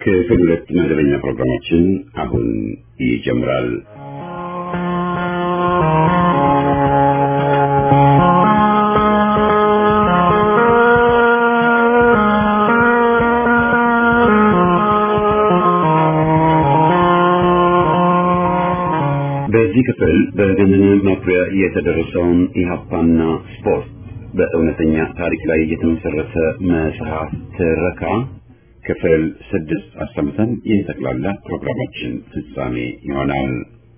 ክፍል ሁለት መደበኛ ፕሮግራማችን አሁን ይጀምራል። በዚህ ክፍል በገነነ መኩሪያ የተደረሰውን ኢህአፓና ስፖርት በእውነተኛ ታሪክ ላይ የተመሰረተ መጽሐፍ ትረካ ክፍል ስድስት አሰምተን የጠቅላላ ፕሮግራማችን ፍጻሜ ይሆናል።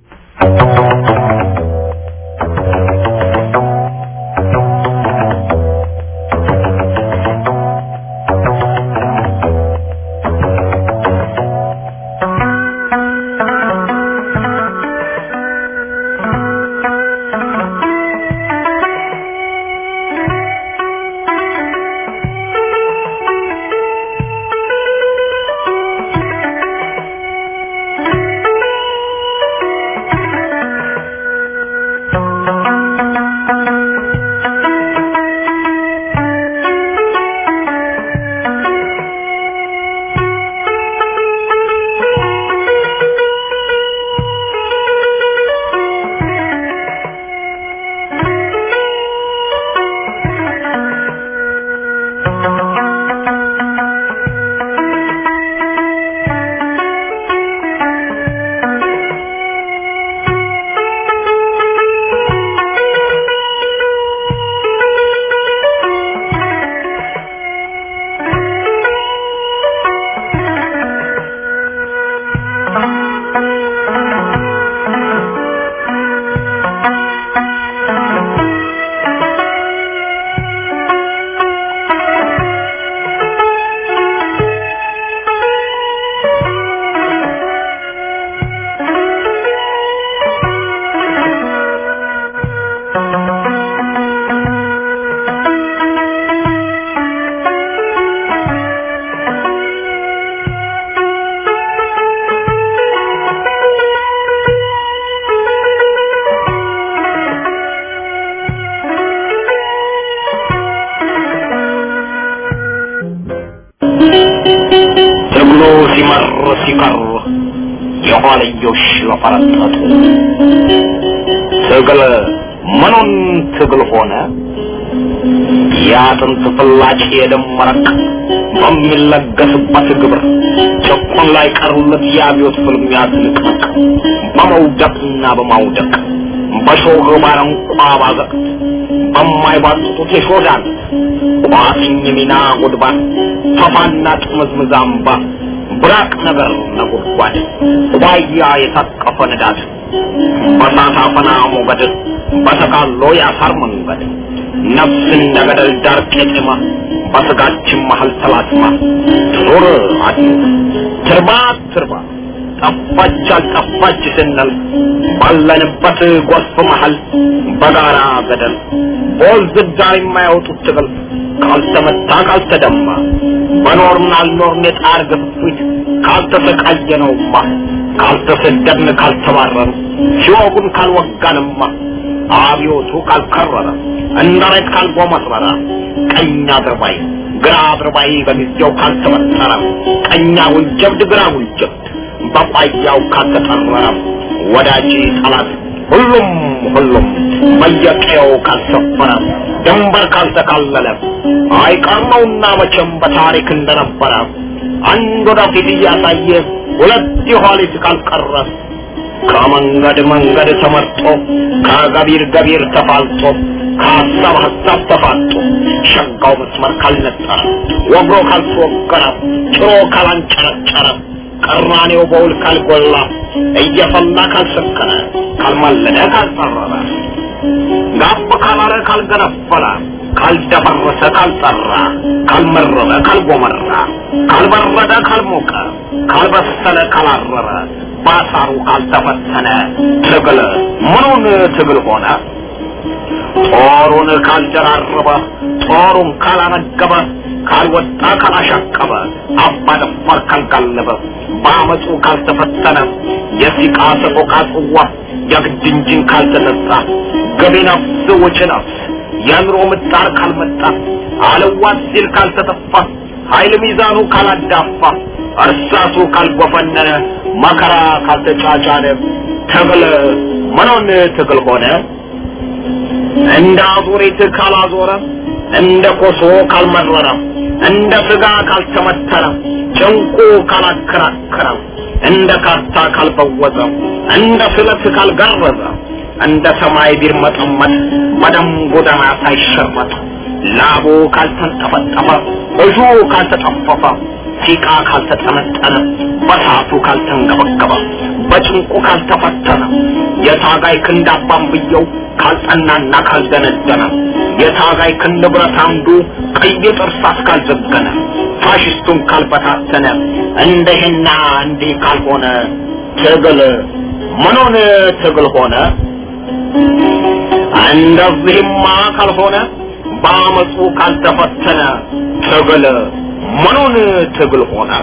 ትግሉ ሲመር ሲቀር የኋልዮሽ ለፈረጠጡ ትግል ምኑን ትግል ሆነ የአጥንት ፍላጭ የደም መረቅ በሚለገስበት ግብር ጭቁን ላይ ቀሩለት የአብዮት ፍልሚያ ትንቅንቅ በመውደቅና በማውደቅ በሾህ ባረንቋ ባዘቅት በማይባጥጡት የሾዳን ቋጥኝ ሚና ጉድባት ፈፋና ጥምዝምዝ አምባ ብራቅ ነገር ነጎድጓድ ዋያ የታቀፈ ንዳድ በሳት አፈና ሞገድ በተቃሎ ያሳር መንገድ ነፍስ እንደ ገደል ዳር ቄጤማ በስጋችን መሀል ተላትማ ትኑር አትኑር ትርባ ትርባ ጠፋች አልጠፋች ስንል ባለንበት ጎርፍ መሀል በጋራ ገደል በወንዝ ዳር የማያወጡት ትግል ካልተመታ ካልተደማ በኖርን አልኖርን የጣር ግፊት ካልተሰቃየነውማ ካልተሰደድን ካልተባረን ሲወጉን ካልወጋንማ አብዮቱ ካልከረረ እንደሬት ካልጎመረረ ቀኝ አድርባይ ግራ አድርባይ በጊዜው ካልተመጠረ ቀኛ ውልጀብድ ግራ ውልጀብድ በቋያው ካልተጠረረ ወዳጅ ጠላት ሁሉም ሁሉም በየቀየው ካልሰፈረ ድንበር ካልተካለለ አይቀርመውና መቼም በታሪክ እንደነበረ አንድ ወደፊት እያሳየ ሁለት የኋሊት ካልቀረ ከመንገድ መንገድ ተመርጦ ከገቢር ገቢር ተፋልጦ ከሀሳብ ሀሳብ ተፋጦ ሸጋው መስመር ካልነጠረ ወግሮ ካልተወገረ ጭሮ ካላንጨረጨረ ቀራኔው በውል ካልጎላ እየፈላ ካልሰከረ ካልማለደ ካልጠረረ ጋብ ካላለ ካልገነፈለ ካልደፈረሰ ካልጠራ ካልመረረ ካልጎመራ ካልበረደ ካልሞቀ ካልበሰለ ካላረረ ባሳሩ ካልተፈተነ ትግል ምኑን ትግል ሆነ? ጦሩን ካልደራረበ ጦሩን ካላነገበ ካልወጣ ካላሻቀበ አባ ደፋር ካልጋለበ በአመፁ ካልተፈተነ የሲቃ ሰቆቃ ጽዋ የግድ እንጂን ካልተነሳ ገቢ ነፍስ ውጭ ነፍስ የኑሮ ምጣር ካልመጣ አለዋት ሲል ካልተተፋ ኃይል ሚዛኑ ካላዳፋ እርሳሱ ካልጎፈነነ መከራ ካልተጫጫነ ትግል ምኑን ትግል ሆነ? እንደ አዙሪት ካላዞረ እንደ ኮሶ ካልመረረ እንደ ስጋ ካልተመተረ ጭንቁ ካላከራከረ እንደ ካርታ ካልበወዘ እንደ ስለት ካልገረዘ እንደ ሰማይ ቢርመጠመጥ በደም ጎዳና ሳይሸረጥ ላቡ ካልተንጠፈጠፈ እጁ ካልተጠፈፈ ሲቃ ካልተጠመጠነ በሳቱ ካልተንገበገበ በጭንቁ ካልተፈተነ የታጋይ ክንድ አባንብየው ካልጠናና ካልደነደነ የታጋይ ክንድ ብረት አምዱ ቀይ ጥርሳስ ካልዘገነ ፋሽስቱን ካልበታተነ እንደህና እንዲህ ካልሆነ ትግል ምኑን ትግል ሆነ? እንደዚህማ ካልሆነ በአመፁ ካልተፈተነ ትግል ምኑን ትግል ሆነ?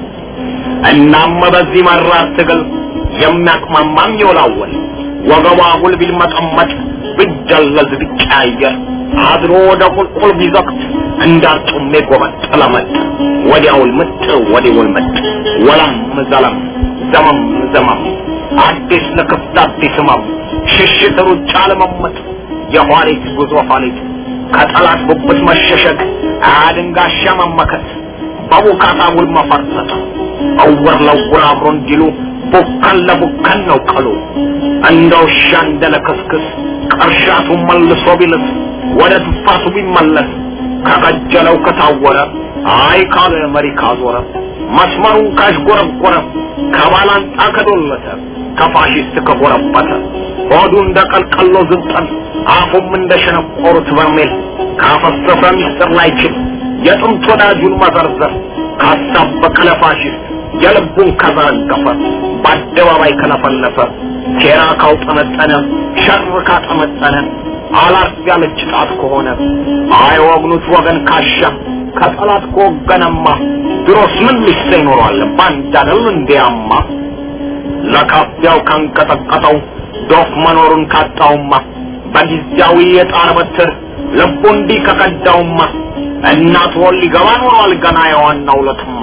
እናም በዚህ መራር ትግል የሚያቅማማም ይወላወል ወገቧ ሁል ቢልመጠመጥ ቢደለዝ ቢቀያየር አድሮ ወደ ቁልቁል ቢዘቅት እንዳርጩሜ ጎበጥ ለመጥ ወዲያውል ምጥ ወዲውል ምጥ ወለም ዘለም ዘመም ዘመም አዲስ ለክፍት አዲስ ህመም ሽሽት ሩጫ ለመመጥ የኋሊት ጉዞ ኋሊት ከጠላት ጉብት መሸሸግ አድንጋሻ መመከት በቡካታ ውል መፈርጠጥ እውር ለውር አብሮ እንዲሉ ቡከን ለቡከን ነው ቀሉ እንደ ውሻ እንደ ለክስክስ ቅርሻቱ መልሶ ቢልስ ወደ ትፋቱ ቢመለስ ከቀጀለው ከታወረ አይ ካለ መሪ ካዞረ መስመሩን ካሽጎረጎረ ከባላንጣ ከዶለተ ከፋሽስት ከጎረበተ ሆዱ እንደ ቀልቀሎ ዝንጠል አፉም እንደ ሸነቆሩት በርሜል ካፈሰሰ ሚስጥር ላይችል የጥንት ወዳጁን መዘርዘር ካሳበቀ ለፋሽስት የልቡን ከዘረገፈ በአደባባይ ከለፈለፈ ሴራ ካውጠመጠነ ሸር ካጠመጠነ አላርፍ ያለች ጣት ከሆነ አይወግኑት ወገን ካሻ ከጠላት ከወገነማ ድሮስ ምን ሊሰ ይኖረዋል ባንድ አይደል እንዲያማ ለካፊያው ካንቀጠቀጠው ዶፍ መኖሩን ካጣውማ በጊዜያዊ የጣር በትር ልቡ እንዲህ ከቀዳውማ እናት ወል ሊገባ ኖሯል ገና የዋናው ለትማ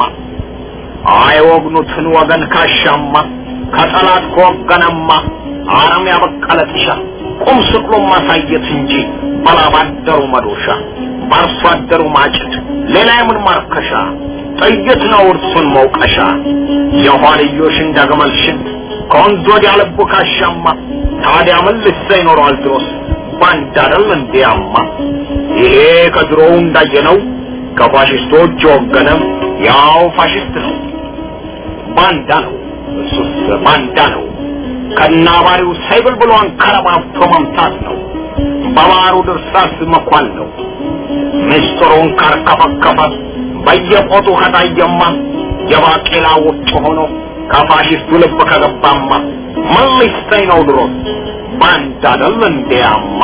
አይወግኑትን ወገን ካሻማ ከጠላት ከወገነማ አረም ያበቀለ ጥሻ ቁም ስቅሎ ማሳየት እንጂ በላባደሩ መዶሻ በአርሶ አደሩ ማጭድ ሌላ የምን ማርከሻ ጥይት ነው እርሱን መውቀሻ የኋልዮሽ እንደ ግመል ሽንት ከወንዝ ወዲያ ልቡ ካሻማ ታዲያ ምን ልሰ ይኖረዋል ድሮስ ባንድ አይደል እንዲያማ ይሄ ከድሮው እንዳየነው ከፋሽስቶች የወገነ ያው ፋሽስት ነው ባንዳ ነው እሱስ ባንዳ ነው ከናባሪው ሳይብል ብሎ አንከረባብቶ መምታት ነው በባሩ ድርሳስ መኳል ነው ምስጢሩን ካርከፈከፈ በየቆጡ ከታየማ የባቄላ ውጭ ሆኖ ከፋሽስቱ ልብ ከገባማ ምን ሊሰኝ ነው ድሮስ ባንዳ አይደል እንዲያማ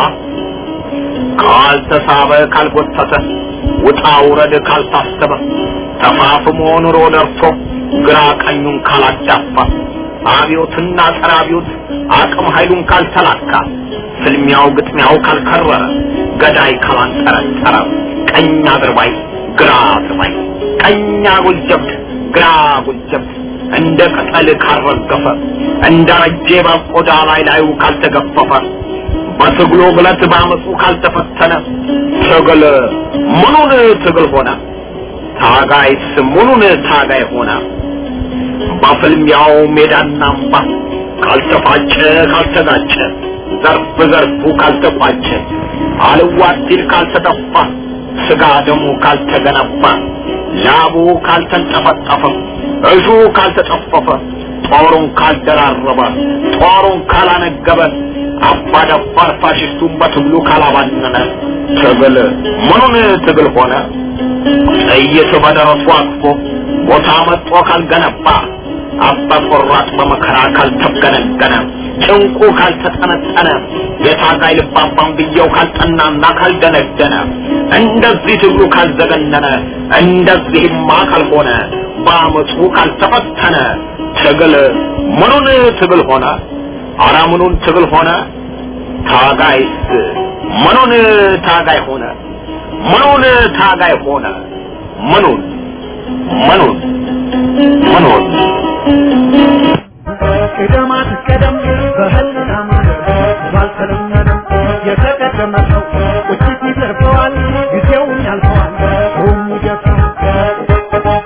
ካልተሳበ ካልጎተተ ውጣ ውረድ ካልታሰበ ተፋፍሞ ኑሮ ደርሶ ግራ ቀኙን ካላዳፋ አብዮትና ጸረ አብዮት አቅም ኃይሉን ካልተላካ ፍልሚያው ግጥሚያው ካልከረረ ገዳይ ካላንጠረጠረ ቀኝ አድርባይ ግራ አድርባይ ቀኝ አጉል ጀብድ ግራ አጉል ጀብድ እንደ ቅጠል ካልረገፈ እንደ ረጄ በቆዳ ላይ ላዩ ካልተገፈፈ በትግሉ ብለት ባመፁ ካልተፈተነ ትግል ምኑን ትግል ሆነ? ታጋይስ ምኑን ታጋይ ሆነ? በፍልሚያው ሜዳና አምባ ካልተፋጨ ካልተጋጨ ዘርፍ ዘርፉ ካልተቋጨ አልዋት ሲል ካልተጠፋ ስጋ ደሙ ካልተገነባ ላቡ ካልተንጠፈጠፈ እሹ ካልተጠፈፈ ጦሩን ካልደራረበ ጦሩን ካላነገበ አባደፋር ፋሽስቱን በትግሉ ካላባነነ ትግል ምኑን ትግል ሆነ? ጥይት በደረሱ አቅፎ ቦታ መጥቶ ካልገነባ አባ ቆራጥ በመከራ ካልተገነገነ ጭንቁ ካልተጠነጠነ የታጋይ ልባባን ብየው ካልጠናና ካልደነደነ እንደዚህ ትግሉ ካልዘገነነ እንደዚህማ ካልሆነ በአመፁ ካልተፈተነ ትግል ምኑን ትግል ሆነ? አረ ምኑን ትግል ሆነ? ታጋይስ ምኑን ታጋይ ሆነ? ምኑን ታጋይ ሆነ? ምኑን ምኑን መኖር ቅደማት ቀደም በህልና መንገድ ባልተለመደ የተቀደመ ሰው ቁጭት ይዘርፈዋል፣ ጊዜውን ያልፈዋል፣ ሰውም ይገፋል።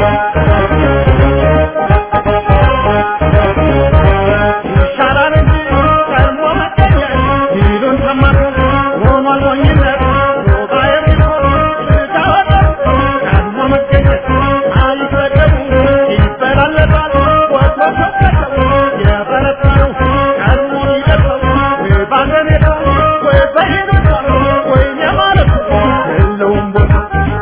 ይሻላል እንጂ ቀድሞ መገኘት ይሉን ሰማት ሆኗል ሞኝነት ሮጋ የሚሆን ስጋ ወጣት ቀድሞ መገኘት አይፈቀዱ ይበላለጣል ወጥቶ ሰቀቀው የበረታ ነው ቀድሞ ይደርሰው ወይ ባገኔታ ወይ በሄዶታ ወይ የማለት የለውም ቦታ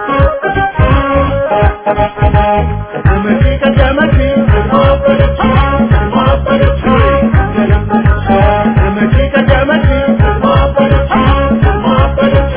ቀደመች ቀደመች ማበደች ማበደች ቀደመች ቀደመች ማበደች ማበደች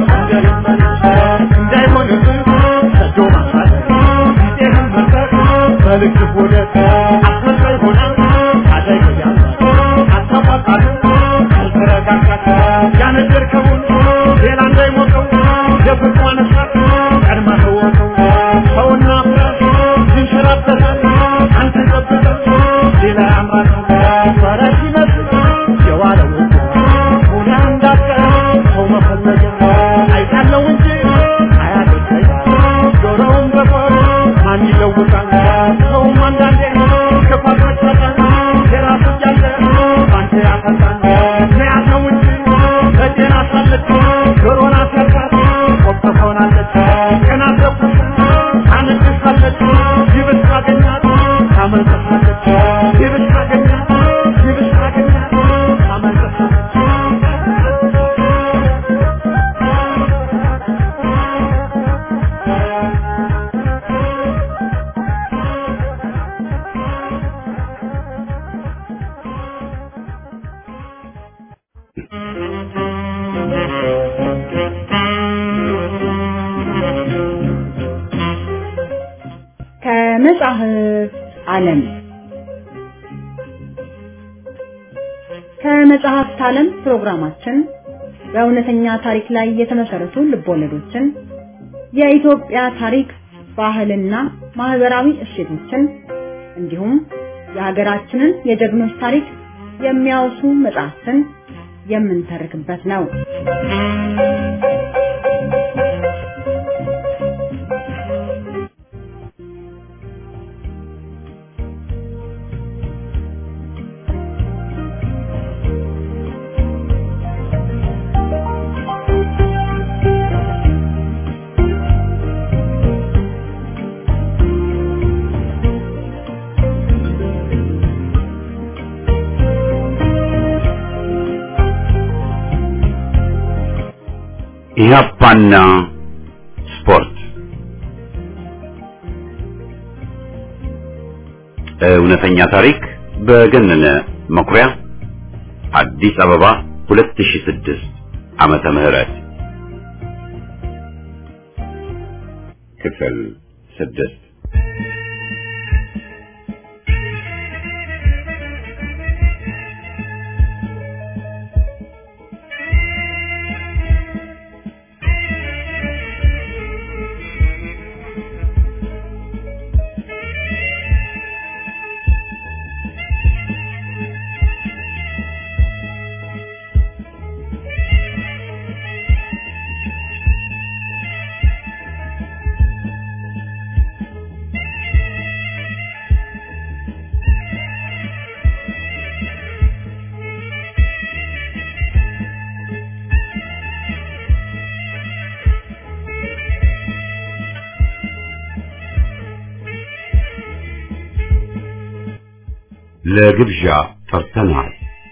እንዳይሆንብህ ሰዶ ማሳት ጊዜህን መርጠህ በልክ ሁለት አስመሳይ ሆነ ታደግ ያዛል አታሟጣት ካልተረጋጋት ያነደርከውን ሌላ እንዳይሞቀው የፍቅሯን እሳት ቀድመህ ተወቀው ሰውና ፍራሽ ይንሸራተታል አንተ ጠብቀህ ሌላ ያምራል ፈረስ ይመስል የዋለው ሆነ እንዳትቀር ሰው መፈለግ አይታለው እንጂ አያደርገኝ ጆሮውን በቆር ማን ይለውጣል ሰውም አንዳንዴ ክፋት መጫጫን የራሱ እያለ ባንተ ያፈጣል መያዝ ነው እንጂ በጤና ሳለች ጆሮን አስያዛት ቆብተ ሆናለች ቀናት ተኩስ ታነግሳለች ይብስ ካገኛት ታመልጠሳለች ይብስ ካገኛት ይብስ ካገኛት ታመልጠሳለች ከመጽሐፍ ዓለም ከመጽሐፍት ዓለም ፕሮግራማችን በእውነተኛ ታሪክ ላይ የተመሰረቱ ልቦለዶችን፣ የኢትዮጵያ ታሪክ፣ ባህልና ማህበራዊ እሴቶችን እንዲሁም የሀገራችንን የጀግኖች ታሪክ የሚያወሱ መጽሐፍትን የምንተርክበት ነው። ኢህአፓና ስፖርት እውነተኛ ታሪክ በገነነ መኩሪያ አዲስ አበባ 2006 ዓመተ ምህረት ክፍል ስድስት ለግብዣ ጠርተናል።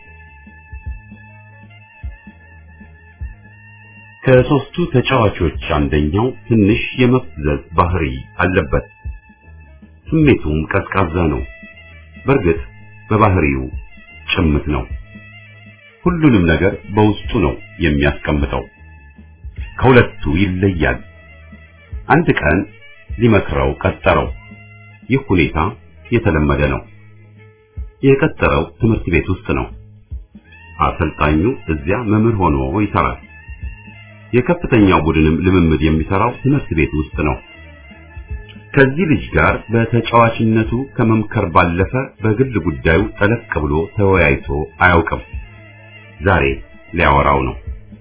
ከሶስቱ ተጫዋቾች አንደኛው ትንሽ የመፍዘዝ ባህሪ አለበት። ስሜቱም ቀዝቃዛ ነው። በእርግጥ በባህሪው ጭምት ነው። ሁሉንም ነገር በውስጡ ነው የሚያስቀምጠው። ከሁለቱ ይለያል። አንድ ቀን ሊመክረው ቀጠረው። ይህ ሁኔታ የተለመደ ነው። የቀጠረው ትምህርት ቤት ውስጥ ነው። አሰልጣኙ እዚያ መምህር ሆኖ ይሰራል። የከፍተኛው ቡድንም ልምምድ የሚሰራው ትምህርት ቤት ውስጥ ነው። ከዚህ ልጅ ጋር በተጫዋችነቱ ከመምከር ባለፈ በግል ጉዳዩ ጠለቅ ብሎ ተወያይቶ አያውቅም። ዛሬ ሊያወራው ነው።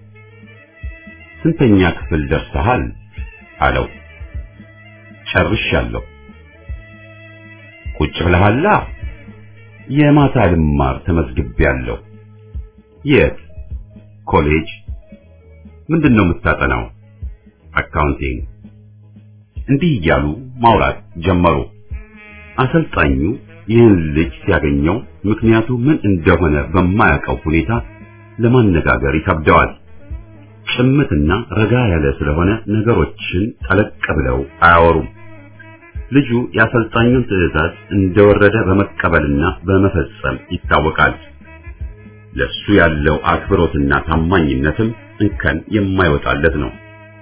ስንተኛ ክፍል ደርሰሃል? አለው። ጨርሻለሁ። ቁጭ ብለሃላ? የማታ ልማር ተመዝግቤያለሁ። የት? ኮሌጅ። ምንድን ነው የምታጠናው? አካውንቲንግ። እንዲህ እያሉ ማውራት ጀመሩ። አሰልጣኙ ይህን ልጅ ሲያገኘው ምክንያቱ ምን እንደሆነ በማያውቀው ሁኔታ ለማነጋገር ይከብደዋል። ጭምትና ረጋ ያለ ስለሆነ ነገሮችን ጠለቅ ብለው አያወሩም። ልጁ የአሰልጣኙን ትዕዛዝ እንደወረደ በመቀበልና በመፈጸም ይታወቃል። ለሱ ያለው አክብሮትና ታማኝነትም እንከን የማይወጣለት ነው።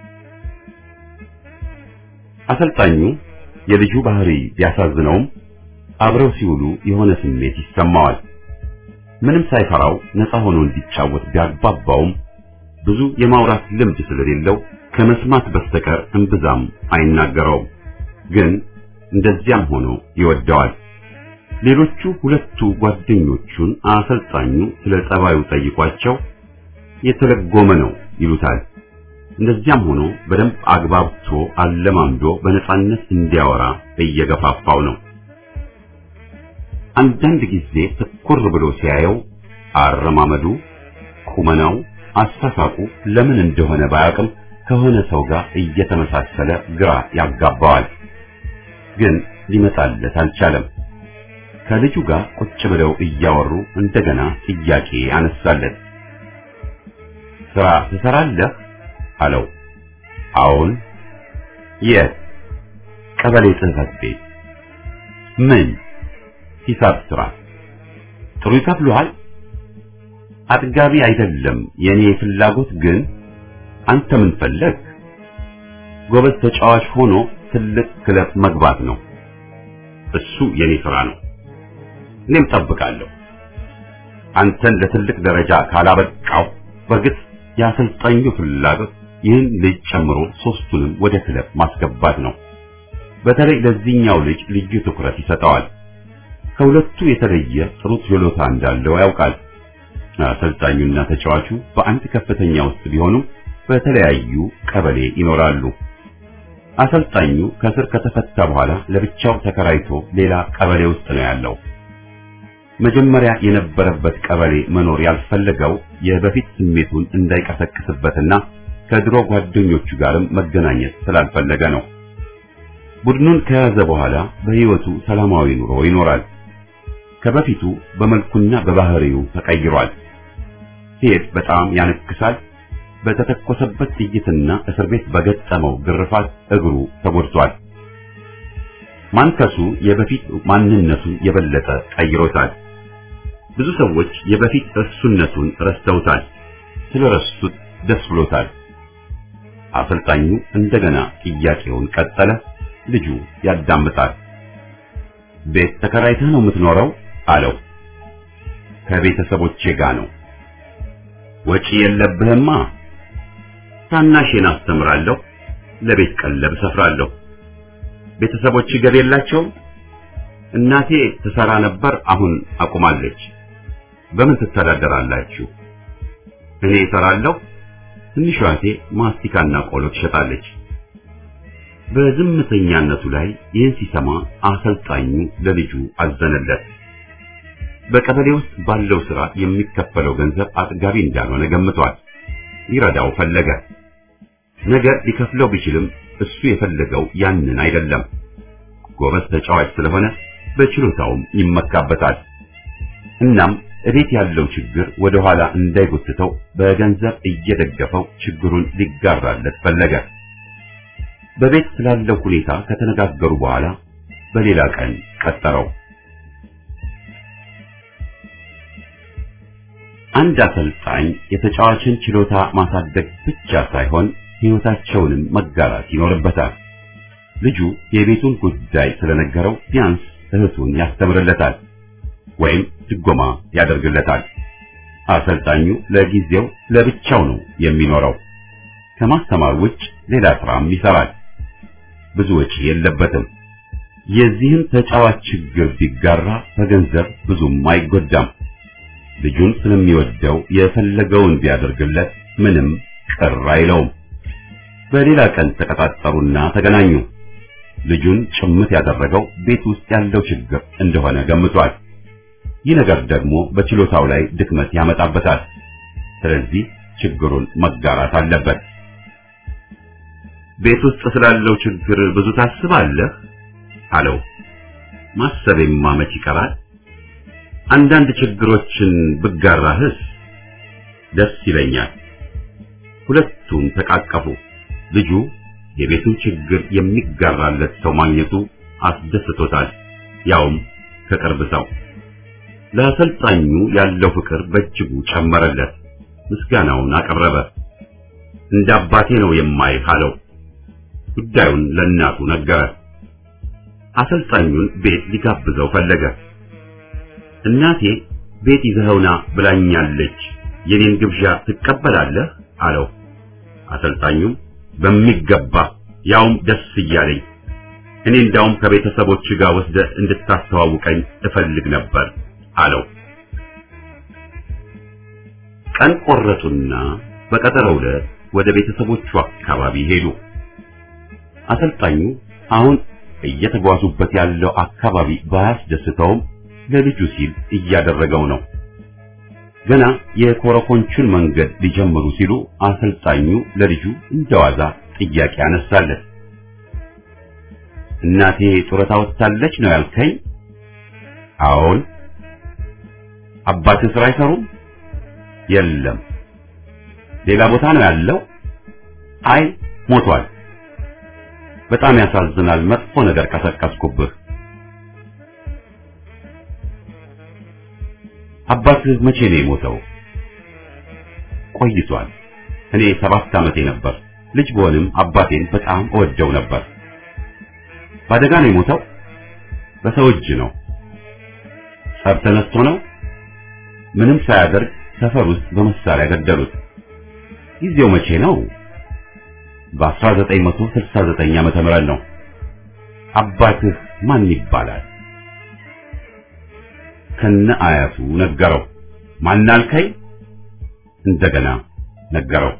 አሰልጣኙ የልጁ ባህሪ ቢያሳዝነውም አብረው ሲውሉ የሆነ ስሜት ይሰማዋል። ምንም ሳይፈራው ነፃ ሆኖ እንዲጫወት ቢያግባባውም ብዙ የማውራት ልምድ ስለሌለው ከመስማት በስተቀር እምብዛም አይናገረውም። ግን እንደዚያም ሆኖ ይወደዋል። ሌሎቹ ሁለቱ ጓደኞቹን አሰልጣኙ ስለ ጸባዩ ጠይቋቸው የተለጎመ ነው ይሉታል። እንደዚያም ሆኖ በደንብ አግባብቶ አለማምዶ በነጻነት እንዲያወራ እየገፋፋው ነው። አንዳንድ ጊዜ ትኩር ብሎ ሲያየው አረማመዱ፣ ቁመናው፣ አስተሳቁ ለምን እንደሆነ ባያውቅም ከሆነ ሰው ጋር እየተመሳሰለ ግራ ያጋባዋል። ግን ሊመጣለት አልቻለም። ከልጁ ጋር ቁጭ ብለው እያወሩ እንደገና ጥያቄ አነሳለት። ስራ ትሰራለህ? አለው። አዎን። የት? ቀበሌ ጽሕፈት ቤት። ምን? ሂሳብ ስራ። ጥሩ ይከፍሉሃል? አጥጋቢ አይደለም የኔ ፍላጎት፣ ግን አንተ ምን ፈለግ? ጎበዝ ተጫዋች ሆኖ ትልቅ ክለብ መግባት ነው። እሱ የኔ ስራ ነው። እኔም ጠብቃለሁ። አንተን ለትልቅ ደረጃ ካላበቃው በእርግጥ የአሰልጣኙ ፍላጎት ይህን ልጅ ጨምሮ ሶስቱንም ወደ ክለብ ማስገባት ነው። በተለይ ለዚህኛው ልጅ ልዩ ትኩረት ይሰጠዋል። ከሁለቱ የተለየ ጥሩ ችሎታ እንዳለው ያውቃል። አሰልጣኙና ተጫዋቹ በአንድ ከፍተኛ ውስጥ ቢሆኑም በተለያዩ ቀበሌ ይኖራሉ። አሰልጣኙ ከስር ከተፈታ በኋላ ለብቻው ተከራይቶ ሌላ ቀበሌ ውስጥ ነው ያለው። መጀመሪያ የነበረበት ቀበሌ መኖር ያልፈለገው የበፊት ስሜቱን እንዳይቀሰቅስበትና ከድሮ ጓደኞቹ ጋርም መገናኘት ስላልፈለገ ነው። ቡድኑን ከያዘ በኋላ በሕይወቱ ሰላማዊ ኑሮ ይኖራል። ከበፊቱ በመልኩና በባህሪው ተቀይሯል። ሲሄድ በጣም ያነክሳል። በተተኮሰበት ጥይትና እስር ቤት በገጠመው ግርፋት እግሩ ተጎድቷል። ማንከሱ የበፊት ማንነቱን የበለጠ ቀይሮታል። ብዙ ሰዎች የበፊት እርሱነቱን ረስተውታል። ስለረሱት ደስ ብሎታል። አሰልጣኙ እንደገና ጥያቄውን ቀጠለ። ልጁ ያዳምጣል። ቤት ተከራይተህ ነው የምትኖረው? አለው። ከቤተሰቦቼ ጋር ነው። ወጪ የለብህማ። ታናሼን አስተምራለሁ፣ ለቤት ቀለብ ሰፍራለሁ። ቤተሰቦች ገቢ የላቸውም? እናቴ ትሰራ ነበር፣ አሁን አቁማለች። በምን ትተዳደራላችሁ? እኔ እሰራለሁ። ትንሿ እህቴ ማስቲካና ቆሎ ትሸጣለች። በዝምተኛነቱ ላይ ይህን ሲሰማ አሰልጣኙ ለልጁ አዘነለት። በቀበሌ ውስጥ ባለው ስራ የሚከፈለው ገንዘብ አጥጋቢ እንዳልሆነ ገምቷል። ሊረዳው ፈለገ። ነገ ሊከፍለው ቢችልም እሱ የፈለገው ያንን አይደለም። ጎበዝ ተጫዋች ስለሆነ በችሎታውም ይመካበታል። እናም እቤት ያለው ችግር ወደ ኋላ እንዳይጎትተው በገንዘብ እየደገፈው ችግሩን ሊጋራለት ፈለገ። በቤት ስላለው ሁኔታ ከተነጋገሩ በኋላ በሌላ ቀን ቀጠረው። አንድ አሰልጣኝ የተጫዋችን ችሎታ ማሳደግ ብቻ ሳይሆን ሕይወታቸውንም መጋራት ይኖርበታል። ልጁ የቤቱን ጉዳይ ስለነገረው ቢያንስ እህቱን ያስተምርለታል ወይም ድጎማ ያደርግለታል። አሰልጣኙ ለጊዜው ለብቻው ነው የሚኖረው። ከማስተማር ውጭ ሌላ ስራም ይሰራል። ብዙ ወጪ የለበትም። የዚህን ተጫዋች ችግር ቢጋራ በገንዘብ ብዙም አይጎዳም። ልጁን ስለሚወደው የፈለገውን ቢያደርግለት ምንም ቅር አይለውም። በሌላ ቀን ተቀጣጠሩና ተገናኙ። ልጁን ጭምት ያደረገው ቤት ውስጥ ያለው ችግር እንደሆነ ገምቷል። ይህ ነገር ደግሞ በችሎታው ላይ ድክመት ያመጣበታል። ስለዚህ ችግሩን መጋራት አለበት። ቤት ውስጥ ስላለው ችግር ብዙ ታስባለህ? አለው። ማሰቤማ መች ይቀራል? አንዳንድ ችግሮችን ብጋራህስ ደስ ይለኛል። ሁለቱም ተቃቀፉ። ልጁ የቤቱን ችግር የሚጋራለት ሰው ማግኘቱ አስደስቶታል፣ ያውም ከቅርብ ሰው። ለአሰልጣኙ ያለው ፍቅር በእጅጉ ጨመረለት። ምስጋናውን አቀረበ። እንደ አባቴ ነው የማይህ አለው። ጉዳዩን ለእናቱ ነገረ። አሰልጣኙን ቤት ሊጋብዘው ፈለገ። እናቴ ቤት ይዘኸውና ብላኛለች፣ የኔን ግብዣ ትቀበላለህ አለው። አሰልጣኙም በሚገባ ያውም ደስ እያለኝ እኔ እንዳውም ከቤተሰቦች ጋር ወስደ እንድታስተዋውቀኝ እፈልግ ነበር አለው። ቀን ቆረጡና በቀጠሮው ዕለት ወደ ቤተሰቦቹ አካባቢ ሄዱ። አሰልጣኙ አሁን እየተጓዙበት ያለው አካባቢ ባያስደስተውም ለልጁ ሲል እያደረገው ነው። ገና የኮረኮንቹን መንገድ ሊጀምሩ ሲሉ አሰልጣኙ ለልጁ እንደዋዛ ጥያቄ አነሳለት። እናቴ ጡረታ ወጥታለች ነው ያልከኝ? አዎን። አባትህ ስራ አይሰሩም? የለም። ሌላ ቦታ ነው ያለው? አይ ሞቷል። በጣም ያሳዝናል። መጥፎ ነገር ቀሰቀስኩብህ። አባትህ መቼ ነው የሞተው? ቆይቷል። እኔ ሰባት ዓመቴ ነበር። ልጅ ብሆንም አባቴን በጣም እወደው ነበር። በአደጋ ነው የሞተው? በሰው እጅ ነው። ጸብ ተነስቶ ነው? ምንም ሳያደርግ ሰፈር ውስጥ በመሳሪያ ገደሉት። ጊዜው መቼ ነው? በ1969 ዓመተ ምህረት ነው። አባትህ ማን ይባላል? ከነ አያቱ ነገረው። ማን አልከኝ? እንደገና ነገረው።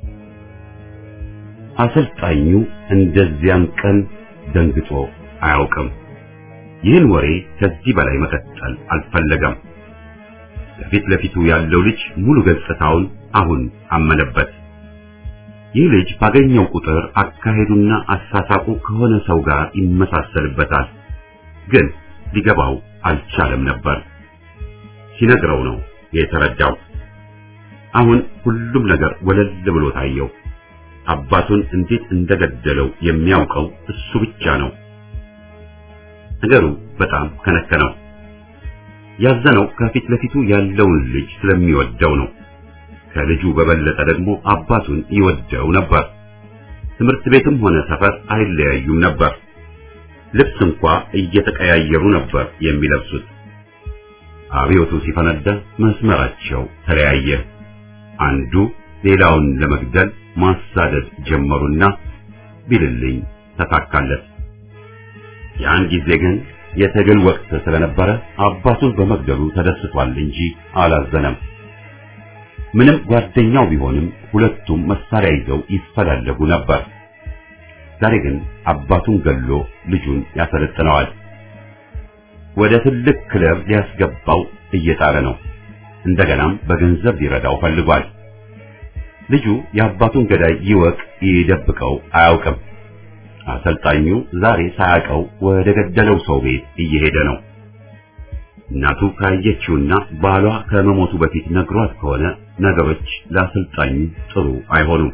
አሰልጣኙ እንደዚያን ቀን ደንግጦ አያውቅም። ይህን ወሬ ከዚህ በላይ መቀጠል አልፈለገም። ከፊት ለፊቱ ያለው ልጅ ሙሉ ገጽታውን አሁን አመነበት። ይህ ልጅ ባገኘው ቁጥር አካሄዱና አሳሳቁ ከሆነ ሰው ጋር ይመሳሰልበታል። ግን ሊገባው አልቻለም ነበር። ሲነግረው ነው የተረዳው። አሁን ሁሉም ነገር ወለል ብሎ ታየው። አባቱን እንዴት እንደገደለው የሚያውቀው እሱ ብቻ ነው። ነገሩ በጣም ከነከነው። ያዘነው ከፊት ለፊቱ ያለውን ልጅ ስለሚወደው ነው። ከልጁ በበለጠ ደግሞ አባቱን ይወደው ነበር። ትምህርት ቤትም ሆነ ሰፈር አይለያዩም ነበር። ልብስ እንኳ እየተቀያየሩ ነበር የሚለብሱት። አብዮቱ ሲፈነዳ መስመራቸው ተለያየ። አንዱ ሌላውን ለመግደል ማሳደድ ጀመሩና ቢልልኝ ተሳካለት። ያን ጊዜ ግን የትግል ወቅት ስለነበረ አባቱን በመግደሉ ተደስቷል እንጂ አላዘነም። ምንም ጓደኛው ቢሆንም ሁለቱም መሳሪያ ይዘው ይፈላለጉ ነበር። ዛሬ ግን አባቱን ገሎ ልጁን ያሰለጥነዋል። ወደ ትልቅ ክለብ ሊያስገባው እየጣረ ነው። እንደገናም በገንዘብ ሊረዳው ፈልጓል። ልጁ የአባቱን ገዳይ ይወቅ ይደብቀው አያውቅም። አሰልጣኙ ዛሬ ሳያውቀው ወደ ገደለው ሰው ቤት እየሄደ ነው። እናቱ ካየችውና ባሏ ከመሞቱ በፊት ነግሯት ከሆነ ነገሮች ለአሰልጣኙ ጥሩ አይሆኑም።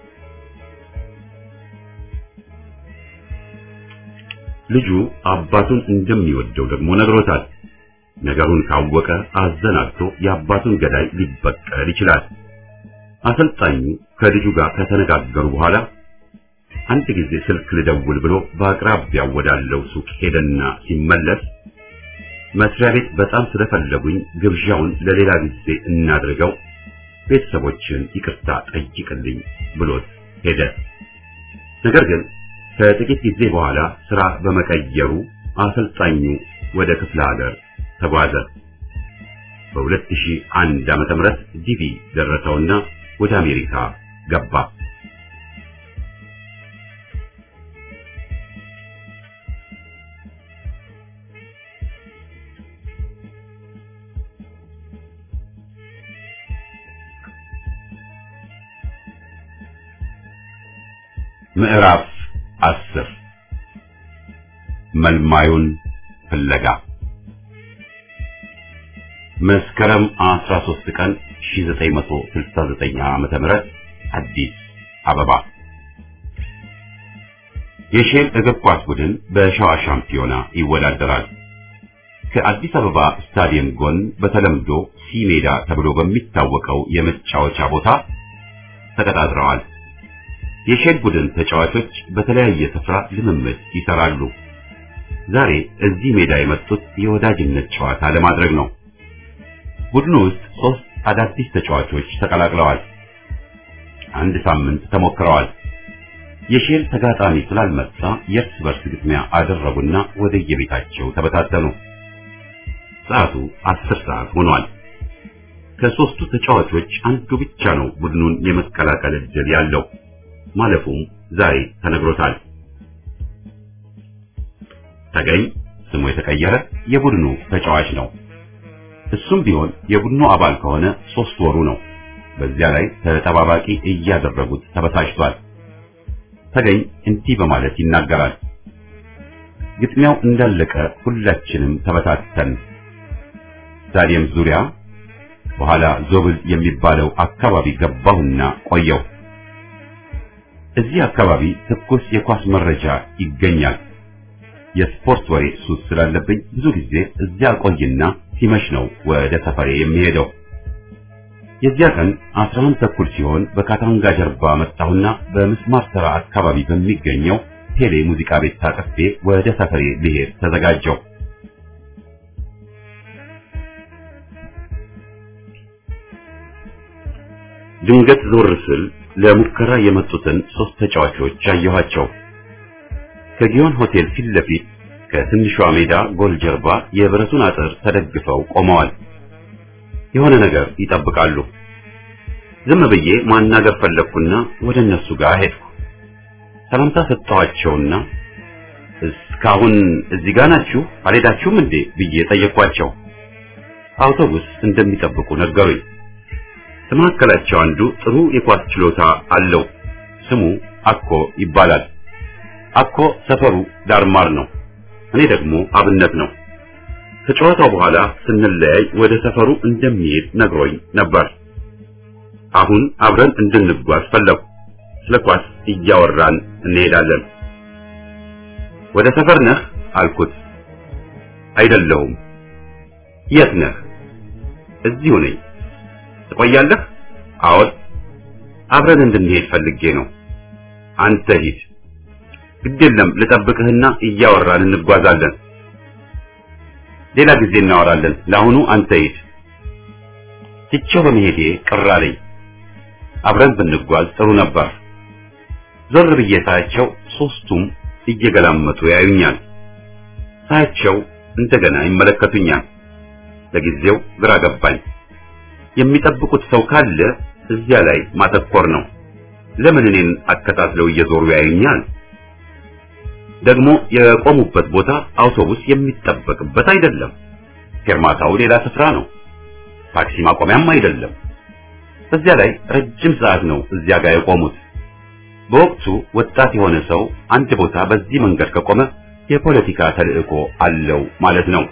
ልጁ አባቱን እንደሚወደው ደግሞ ነግሮታል። ነገሩን ካወቀ አዘናግቶ የአባቱን ገዳይ ሊበቀል ይችላል። አሰልጣኙ ከልጁ ጋር ከተነጋገሩ በኋላ አንድ ጊዜ ስልክ ልደውል ብሎ በአቅራቢያው ወዳለው ሱቅ ሄደና ሲመለስ መስሪያ ቤት በጣም ስለፈለጉኝ ግብዣውን ለሌላ ጊዜ እናድርገው፣ ቤተሰቦችን ይቅርታ ጠይቅልኝ ብሎት ሄደ። ነገር ግን ከጥቂት ጊዜ በኋላ ስራ በመቀየሩ አሰልጣኙ ወደ ክፍለ ሀገር ተጓዘ። በ2001 ዓመተ ምህረት ዲቪ ደረሰውና ወደ አሜሪካ ገባ። ምዕራፍ አስር መልማዩን ፍለጋ መስከረም 13 ቀን 1969 ዓመተ ምህረት አዲስ አበባ የሼል እግር ኳስ ቡድን በሸዋ ሻምፒዮና ይወዳደራል። ከአዲስ አበባ ስታዲየም ጎን በተለምዶ ሲ ሜዳ ተብሎ በሚታወቀው የመጫወቻ ቦታ ተቀጣጥረዋል። የሼል ቡድን ተጫዋቾች በተለያየ ስፍራ ልምምድ ይሰራሉ። ዛሬ እዚህ ሜዳ የመጡት የወዳጅነት ጨዋታ ለማድረግ ነው። ቡድኑ ውስጥ ሶስት አዳዲስ ተጫዋቾች ተቀላቅለዋል። አንድ ሳምንት ተሞክረዋል። የሼል ተጋጣሚ ስላልመጣ የእርስ በርስ ግጥሚያ አደረጉና ወደ የቤታቸው ተበታተኑ። ሰዓቱ አስር ሰዓት ሆኗል። ከሶስቱ ተጫዋቾች አንዱ ብቻ ነው ቡድኑን የመቀላቀል ዕድል ያለው። ማለፉም ዛሬ ተነግሮታል። ተገኝ ስሙ የተቀየረ የቡድኑ ተጫዋች ነው። እሱም ቢሆን የቡድኑ አባል ከሆነ ሶስት ወሩ ነው። በዚያ ላይ ተጠባባቂ እያደረጉት ተበሳጭቷል። ተገኝ እንዲህ በማለት ይናገራል። ግጥሚያው እንዳለቀ ሁላችንም ተበታተን ስታዲየም ዙሪያ በኋላ ዞብል የሚባለው አካባቢ ገባሁና ቆየው። እዚህ አካባቢ ትኩስ የኳስ መረጃ ይገኛል። የስፖርት ወሬ ሱስ ስላለብኝ ብዙ ጊዜ እዚያ ቆይና ሲመሽ ነው ወደ ሰፈሬ የሚሄደው። የዚያ ቀን 11 ተኩል ሲሆን በካታንጋ ጀርባ መጣሁና በምስማር ተራ አካባቢ በሚገኘው ቴሌ ሙዚቃ ቤት ታቅፌ ወደ ሰፈሬ ልሄድ ተዘጋጀው። ድንገት ዞር ስል ለሙከራ የመጡትን ሶስት ተጫዋቾች አየኋቸው። ከጊዮን ሆቴል ፊት ለፊት ከትንሿ ሜዳ ጎል ጀርባ የብረቱን አጥር ተደግፈው ቆመዋል። የሆነ ነገር ይጠብቃሉ። ዝም ብዬ ማናገር ፈለግኩና ወደ እነሱ ጋር ሄድኩ። ሰላምታ ሰጠኋቸውና እስካሁን እዚህ ጋር ናችሁ አልሄዳችሁም እንዴ ብዬ ጠየኳቸው። አውቶቡስ እንደሚጠብቁ ነገሩኝ። ከመካከላቸው አንዱ ጥሩ የኳስ ችሎታ አለው። ስሙ አኮ ይባላል። አኮ ሰፈሩ ዳርማር ነው። እኔ ደግሞ አብነት ነው። ከጨዋታው በኋላ ስንለያይ ወደ ሰፈሩ እንደሚሄድ ነግሮኝ ነበር። አሁን አብረን እንድንጓዝ ፈለጉ። ስለ ኳስ እያወራን እንሄዳለን። ወደ ሰፈር ነህ አልኩት። አይደለሁም። የት ነህ? እዚሁ ነኝ። ትቆያለህ? አዎን። አብረን እንድንሄድ ፈልጌ ነው። አንተ ሂድ። ግድ የለም ልጠብቅህና እያወራን እንጓዛለን። ሌላ ጊዜ እናወራለን። ለአሁኑ አንተ ሂድ። ትቼው በመሄዴ ቅር አለኝ። አብረን ብንጓዝ ጥሩ ነበር። ዞር ብዬ ሳያቸው ሶስቱም እየገላመጡ ያዩኛል። ሳያቸው እንደገና ይመለከቱኛል። ለጊዜው ግራ ገባኝ። የሚጠብቁት ሰው ካለ እዚያ ላይ ማተኮር ነው። ለምን እኔን አከታትለው እየዞሩ ያዩኛል? ደግሞ የቆሙበት ቦታ አውቶቡስ የሚጠበቅበት አይደለም። ፌርማታው ሌላ ስፍራ ነው። ታክሲ ማቆሚያም አይደለም። በዚያ ላይ ረጅም ሰዓት ነው እዚያ ጋር የቆሙት። በወቅቱ ወጣት የሆነ ሰው አንድ ቦታ በዚህ መንገድ ከቆመ የፖለቲካ ተልዕኮ አለው ማለት ነው።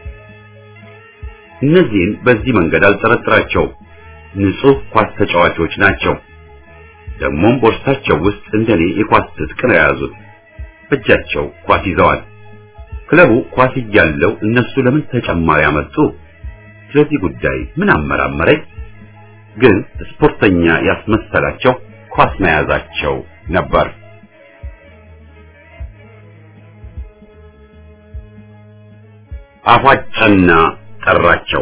እነዚህን በዚህ መንገድ አልጠረጥራቸውም። ንጹህ ኳስ ተጫዋቾች ናቸው። ደግሞም ቦርሳቸው ውስጥ እንደኔ የኳስ ትጥቅ ነው የያዙት። በእጃቸው ኳስ ይዘዋል። ክለቡ ኳስ እያለው እነሱ ለምን ተጨማሪ አመጡ? ስለዚህ ጉዳይ ምን አመራመረኝ? ግን ስፖርተኛ ያስመሰላቸው ኳስ መያዛቸው ነበር። አፏጨና ጠራቸው።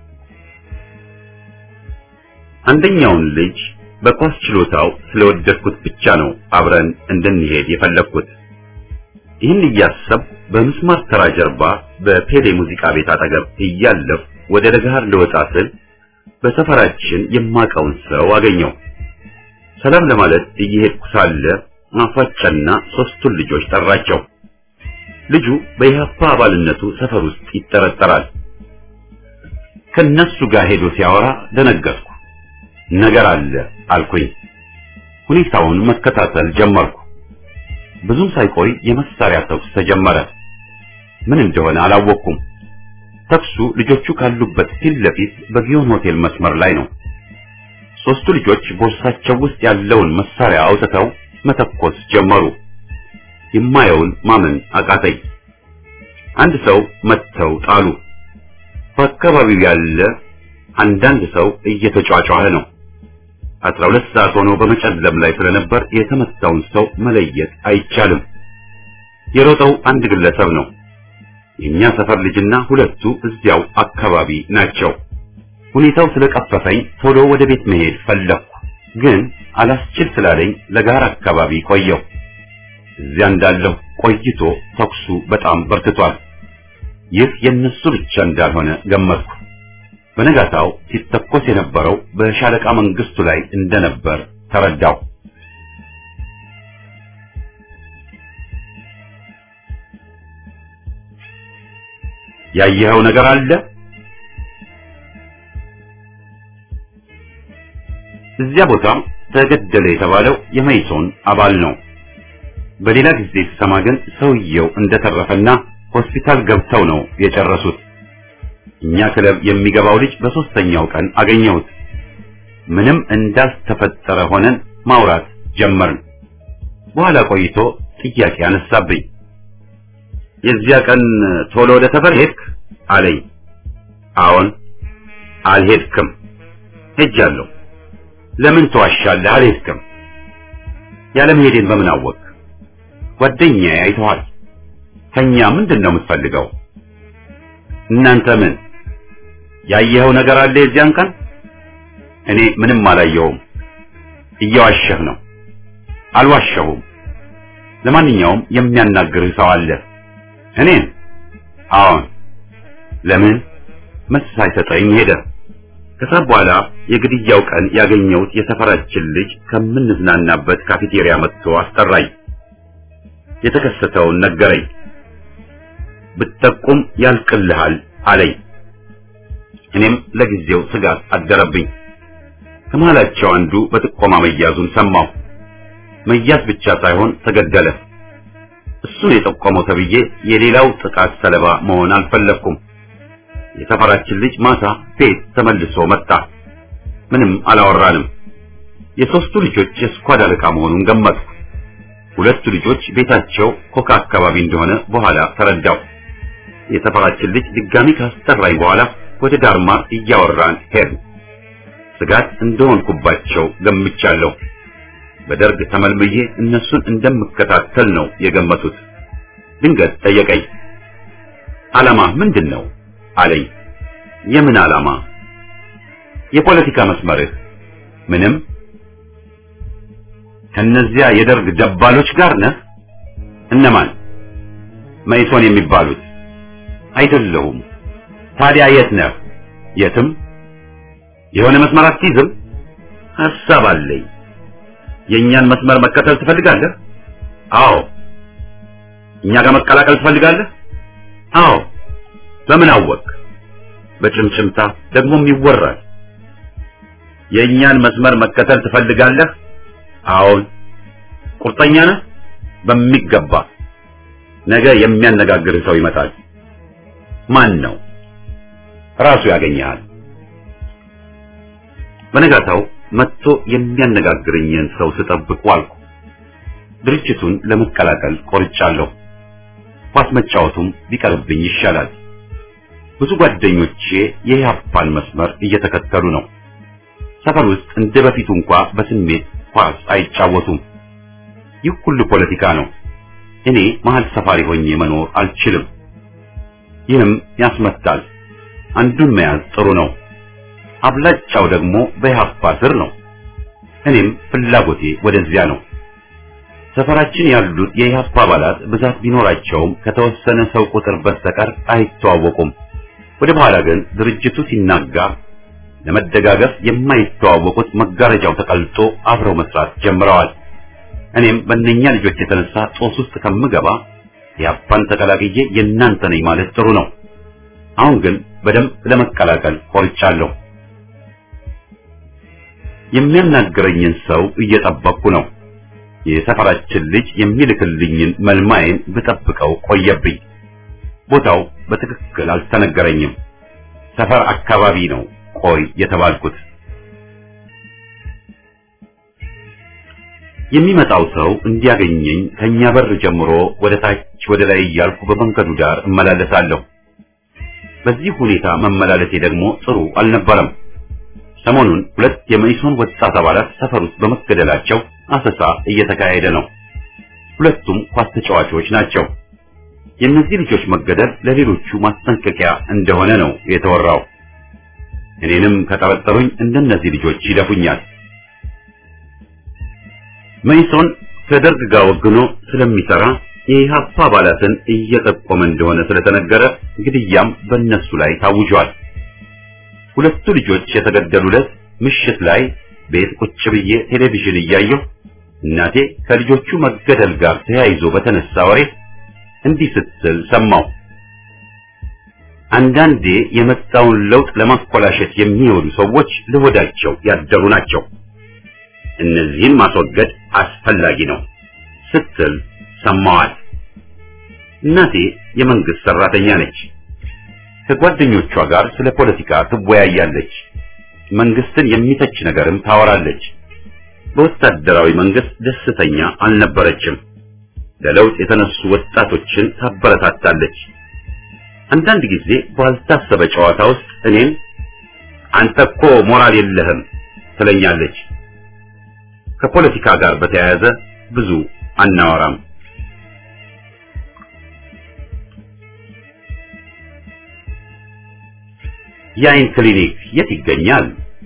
አንደኛውን ልጅ በኳስ ችሎታው ስለወደድኩት ብቻ ነው አብረን እንድንሄድ የፈለግኩት። ይህን እያሰብ በምስማር ተራ ጀርባ በፔሌ ሙዚቃ ቤት አጠገብ እያለፍ ወደ ለገሃር ልወጣ ስል በሰፈራችን የማቀውን ሰው አገኘው። ሰላም ለማለት እየሄድኩ ሳለ ማፏጨና ሶስቱን ልጆች ጠራቸው። ልጁ በኢህአፓ አባልነቱ ሰፈር ውስጥ ይጠረጠራል። ከነሱ ጋር ሄዶ ሲያወራ ደነገጥኩ። ነገር አለ አልኩኝ። ሁኔታውን መከታተል ጀመርኩ። ብዙም ሳይቆይ የመሳሪያ ተኩስ ተጀመረ። ምን እንደሆነ አላወቅኩም። ተኩሱ ልጆቹ ካሉበት ፊት ለፊት በጊዮን ሆቴል መስመር ላይ ነው። ሶስቱ ልጆች ቦርሳቸው ውስጥ ያለውን መሳሪያ አውጥተው መተኮስ ጀመሩ። የማየውን ማመን አቃተኝ። አንድ ሰው መጥተው ጣሉ። በአካባቢው ያለ አንዳንድ ሰው እየተጫጫኸ ነው። አስራ ሁለት ሰዓት ሆኖ በመጨለም ላይ ስለነበር የተመታውን ሰው መለየት አይቻልም። የሮጠው አንድ ግለሰብ ነው። የኛ ሰፈር ልጅና ሁለቱ እዚያው አካባቢ ናቸው። ሁኔታው ስለቀፈፈኝ ቶሎ ወደ ቤት መሄድ ፈለግኩ፣ ግን አላስችል ስላለኝ ለጋር አካባቢ ቆየው። እዚያ እንዳለሁ ቆይቶ ተኩሱ በጣም በርትቷል። ይህ የነሱ ብቻ እንዳልሆነ ገመትኩ። በነጋታው ሲተኮስ የነበረው በሻለቃ መንግስቱ ላይ እንደነበር ተረዳው። ያየኸው ነገር አለ? እዚያ ቦታ ተገደለ የተባለው የመይሶን አባል ነው። በሌላ ጊዜ ስሰማ ግን ሰውየው እንደተረፈና ሆስፒታል ገብተው ነው የጨረሱት። እኛ ክለብ የሚገባው ልጅ በሶስተኛው ቀን አገኘሁት። ምንም እንዳልተፈጠረ ሆነን ማውራት ጀመርን። በኋላ ቆይቶ ጥያቄ አነሳብኝ። የዚያ ቀን ቶሎ ወደ ሰፈር ሄድክ አለኝ። አዎን። አልሄድክም። ሄጃለሁ። ለምን ተዋሻለህ? አልሄድክም። ያለመሄዴን በምን አወቅ? ጓደኛዬ አይተዋል። ከኛ ምንድን ነው የምትፈልገው? እናንተ ምን ያየኸው ነገር አለ የዚያን ቀን? እኔ ምንም አላየሁም። እየዋሸህ ነው። አልዋሸሁም። ለማንኛውም የሚያናግርህ ሰው አለ። እኔን? አዎን። ለምን? መልስ ሳይሰጠኝ ሄደ። ከሰዓት በኋላ የግድያው ቀን ያገኘሁት የሰፈራችን ልጅ ከምንዝናናበት ካፌቴሪያ መጥቶ አስጠራኝ። የተከሰተውን ነገረኝ። ብትጠቁም ያልቅልሃል አለኝ። እኔም ለጊዜው ስጋት አደረብኝ። ከመሃላቸው አንዱ በጥቆማ መያዙን ሰማሁ። መያዝ ብቻ ሳይሆን ተገደለ። እሱን የጠቆመው ተብዬ የሌላው ጥቃት ሰለባ መሆን አልፈለግኩም። የሰፈራችን ልጅ ማታ ቤት ተመልሶ መጣ። ምንም አላወራንም። የሶስቱ ልጆች የስኳድ አለቃ መሆኑን ገመትኩ። ሁለቱ ልጆች ቤታቸው ኮካ አካባቢ እንደሆነ በኋላ ተረዳው። የሰፈራችን ልጅ ድጋሚ ካስጠራኝ በኋላ ወደ ዳርማ እያወራን ሄድ ስጋት እንደሆንኩባቸው ገምቻለሁ። በደርግ ተመልምዬ እነሱን እንደምከታተል ነው የገመቱት። ድንገት ጠየቀኝ። ዓላማ ምንድን ነው አለኝ። የምን ዓላማ? የፖለቲካ መስመርህ? ምንም። ከነዚያ የደርግ ደባሎች ጋር ነህ? እነማን? መይሶን የሚባሉት? አይደለሁም። ታዲያ የት ነህ? የትም። የሆነ መስመር አትይዝም? ሐሳብ አለኝ። የእኛን መስመር መከተል ትፈልጋለህ? አዎ። እኛ ጋር መቀላቀል ትፈልጋለህ? አዎ። በምን አወቅ? በጭምጭምታ ደግሞም ይወራል። የእኛን መስመር መከተል ትፈልጋለህ? አዎን። ቁርጠኛ ነህ? በሚገባ። ነገ የሚያነጋግርህ ሰው ይመጣል። ማን ነው? ራሱ ያገኘሃል። በነጋታው መጥቶ የሚያነጋግረኝን ሰው ስጠብቅ ዋልኩ። ድርጅቱን ለመቀላቀል ቆርጫለሁ። ኳስ መጫወቱም ቢቀርብኝ ይሻላል። ብዙ ጓደኞቼ የኢህአፓን መስመር እየተከተሉ ነው። ሰፈር ውስጥ እንደ በፊቱ እንኳ በስሜት ኳስ አይጫወቱም። ይህ ሁሉ ፖለቲካ ነው። እኔ መሀል ሰፋሪ ሆኜ መኖር አልችልም። ይህም ያስመታል። አንዱን መያዝ ጥሩ ነው። አብላጫው ደግሞ በኢህአፓ ስር ነው። እኔም ፍላጎቴ ወደዚያ ነው። ሰፈራችን ያሉት የኢህአፓ አባላት ብዛት ቢኖራቸውም ከተወሰነ ሰው ቁጥር በስተቀር አይተዋወቁም። ወደ በኋላ ግን ድርጅቱ ሲናጋ ለመደጋገፍ የማይተዋወቁት መጋረጃው ተቀልጦ አብረው መስራት ጀምረዋል። እኔም በእነኛ ልጆች የተነሳ ጦስ ውስጥ ከምገባ የአፓን ተቀላቅዬ የእናንተ ነኝ ማለት ጥሩ ነው። አሁን ግን በደንብ ለመቀላቀል ቆርጫለሁ። የሚያናግረኝን ሰው እየጠበቅኩ ነው። የሰፈራችን ልጅ የሚልክልኝን መልማይን ብጠብቀው ቆየብኝ። ቦታው በትክክል አልተነገረኝም። ሰፈር አካባቢ ነው ቆይ የተባልኩት። የሚመጣው ሰው እንዲያገኘኝ ከኛ በር ጀምሮ ወደ ታች ወደ ላይ እያልኩ በመንገዱ ዳር እመላለሳለሁ። በዚህ ሁኔታ መመላለሴ ደግሞ ጥሩ አልነበረም። ሰሞኑን ሁለት የመኢሶን ወጣት አባላት ሰፈር ውስጥ በመገደላቸው አሰሳ እየተካሄደ ነው። ሁለቱም ኳስ ተጫዋቾች ናቸው። የእነዚህ ልጆች መገደል ለሌሎቹ ማስጠንቀቂያ እንደሆነ ነው የተወራው። እኔንም ከጠረጠሩኝ እንደነዚህ ልጆች ይደፉኛል። መኢሶን ከደርግ ጋር ወግኖ ስለሚሰራ የኢህአፓ አባላትን እየጠቆመ እንደሆነ ስለተነገረ ግድያም በእነሱ ላይ ታውጇል። ሁለቱ ልጆች የተገደሉለት ምሽት ላይ ቤት ቁጭ ብዬ ቴሌቪዥን እያየሁ እናቴ ከልጆቹ መገደል ጋር ተያይዞ በተነሳ ወሬ እንዲህ ስትል ሰማሁ። አንዳንዴ የመጣውን ለውጥ ለማኮላሸት የሚወዱ ሰዎች ለሆዳቸው ያደሩ ናቸው። እነዚህን ማስወገድ አስፈላጊ ነው ስትል ሰማዋል። እናቴ የመንግስት ሰራተኛ ነች። ከጓደኞቿ ጋር ስለ ፖለቲካ ትወያያለች። መንግስትን የሚተች ነገርም ታወራለች። በወታደራዊ መንግስት ደስተኛ አልነበረችም። ለለውጥ የተነሱ ወጣቶችን ታበረታታለች። አንዳንድ ጊዜ ባልታሰበ ጨዋታ ውስጥ እኔን አንተ እኮ ሞራል የለህም ትለኛለች። ከፖለቲካ ጋር በተያያዘ ብዙ አናወራም። የአይን ክሊኒክ የት ይገኛል?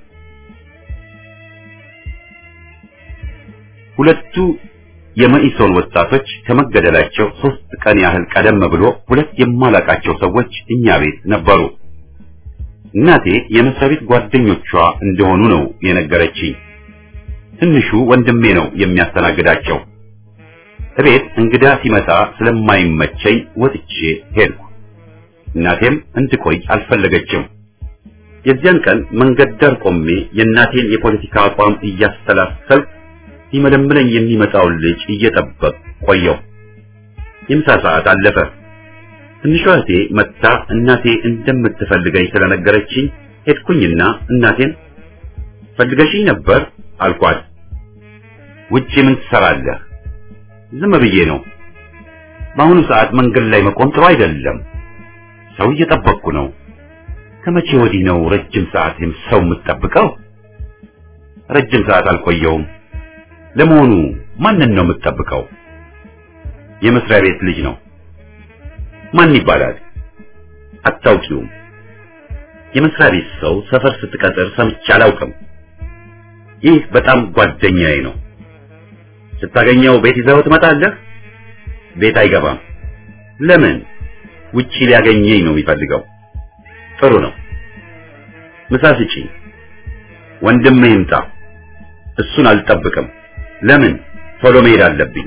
ሁለቱ የመኢሶን ወጣቶች ከመገደላቸው ሶስት ቀን ያህል ቀደም ብሎ ሁለት የማላቃቸው ሰዎች እኛ ቤት ነበሩ። እናቴ የመስሪያ ቤት ጓደኞቿ እንደሆኑ ነው የነገረችኝ። ትንሹ ወንድሜ ነው የሚያስተናግዳቸው። እቤት እንግዳ ሲመጣ ስለማይመቸኝ ወጥቼ ሄድኩ። እናቴም እንድቆይ አልፈለገችም። የዚያን ቀን መንገድ ዳር ቆሜ የእናቴን የፖለቲካ አቋም እያስተላሰልኩ ሲመለምለኝ የሚመጣውን ልጅ እየጠበቅ ቆየው። የምሳ ሰዓት አለፈ። ትንሿ እህቴ መጥታ እናቴ እንደምትፈልገኝ ስለነገረችኝ ሄድኩኝና እናቴን ፈልገሽኝ ነበር አልኳት። ውጪ ምን ትሰራለህ? ዝም ብዬ ነው። በአሁኑ ሰዓት መንገድ ላይ መቆም ጥሩ አይደለም። ሰው እየጠበቅኩ ነው። ከመቼ ወዲህ ነው ረጅም ሰዓት ሰው የምትጠብቀው? ረጅም ሰዓት አልቆየውም። ለመሆኑ ማንን ነው የምትጠብቀው? የመስሪያ ቤት ልጅ ነው። ማን ይባላል? አታውቂውም? የመስሪያ ቤት ሰው ሰፈር ስትቀጥር ሰምቼ አላውቅም። ይህ በጣም ጓደኛዬ ነው። ስታገኘው ቤት ይዘው ትመጣለህ? ቤት አይገባም። ለምን? ውጪ ሊያገኘኝ ነው የሚፈልገው። ጥሩ ነው። ምሳ ስጪኝ። ወንድምህ ይምጣ። እሱን አልጠብቅም። ለምን? ቶሎ መሄድ አለብኝ።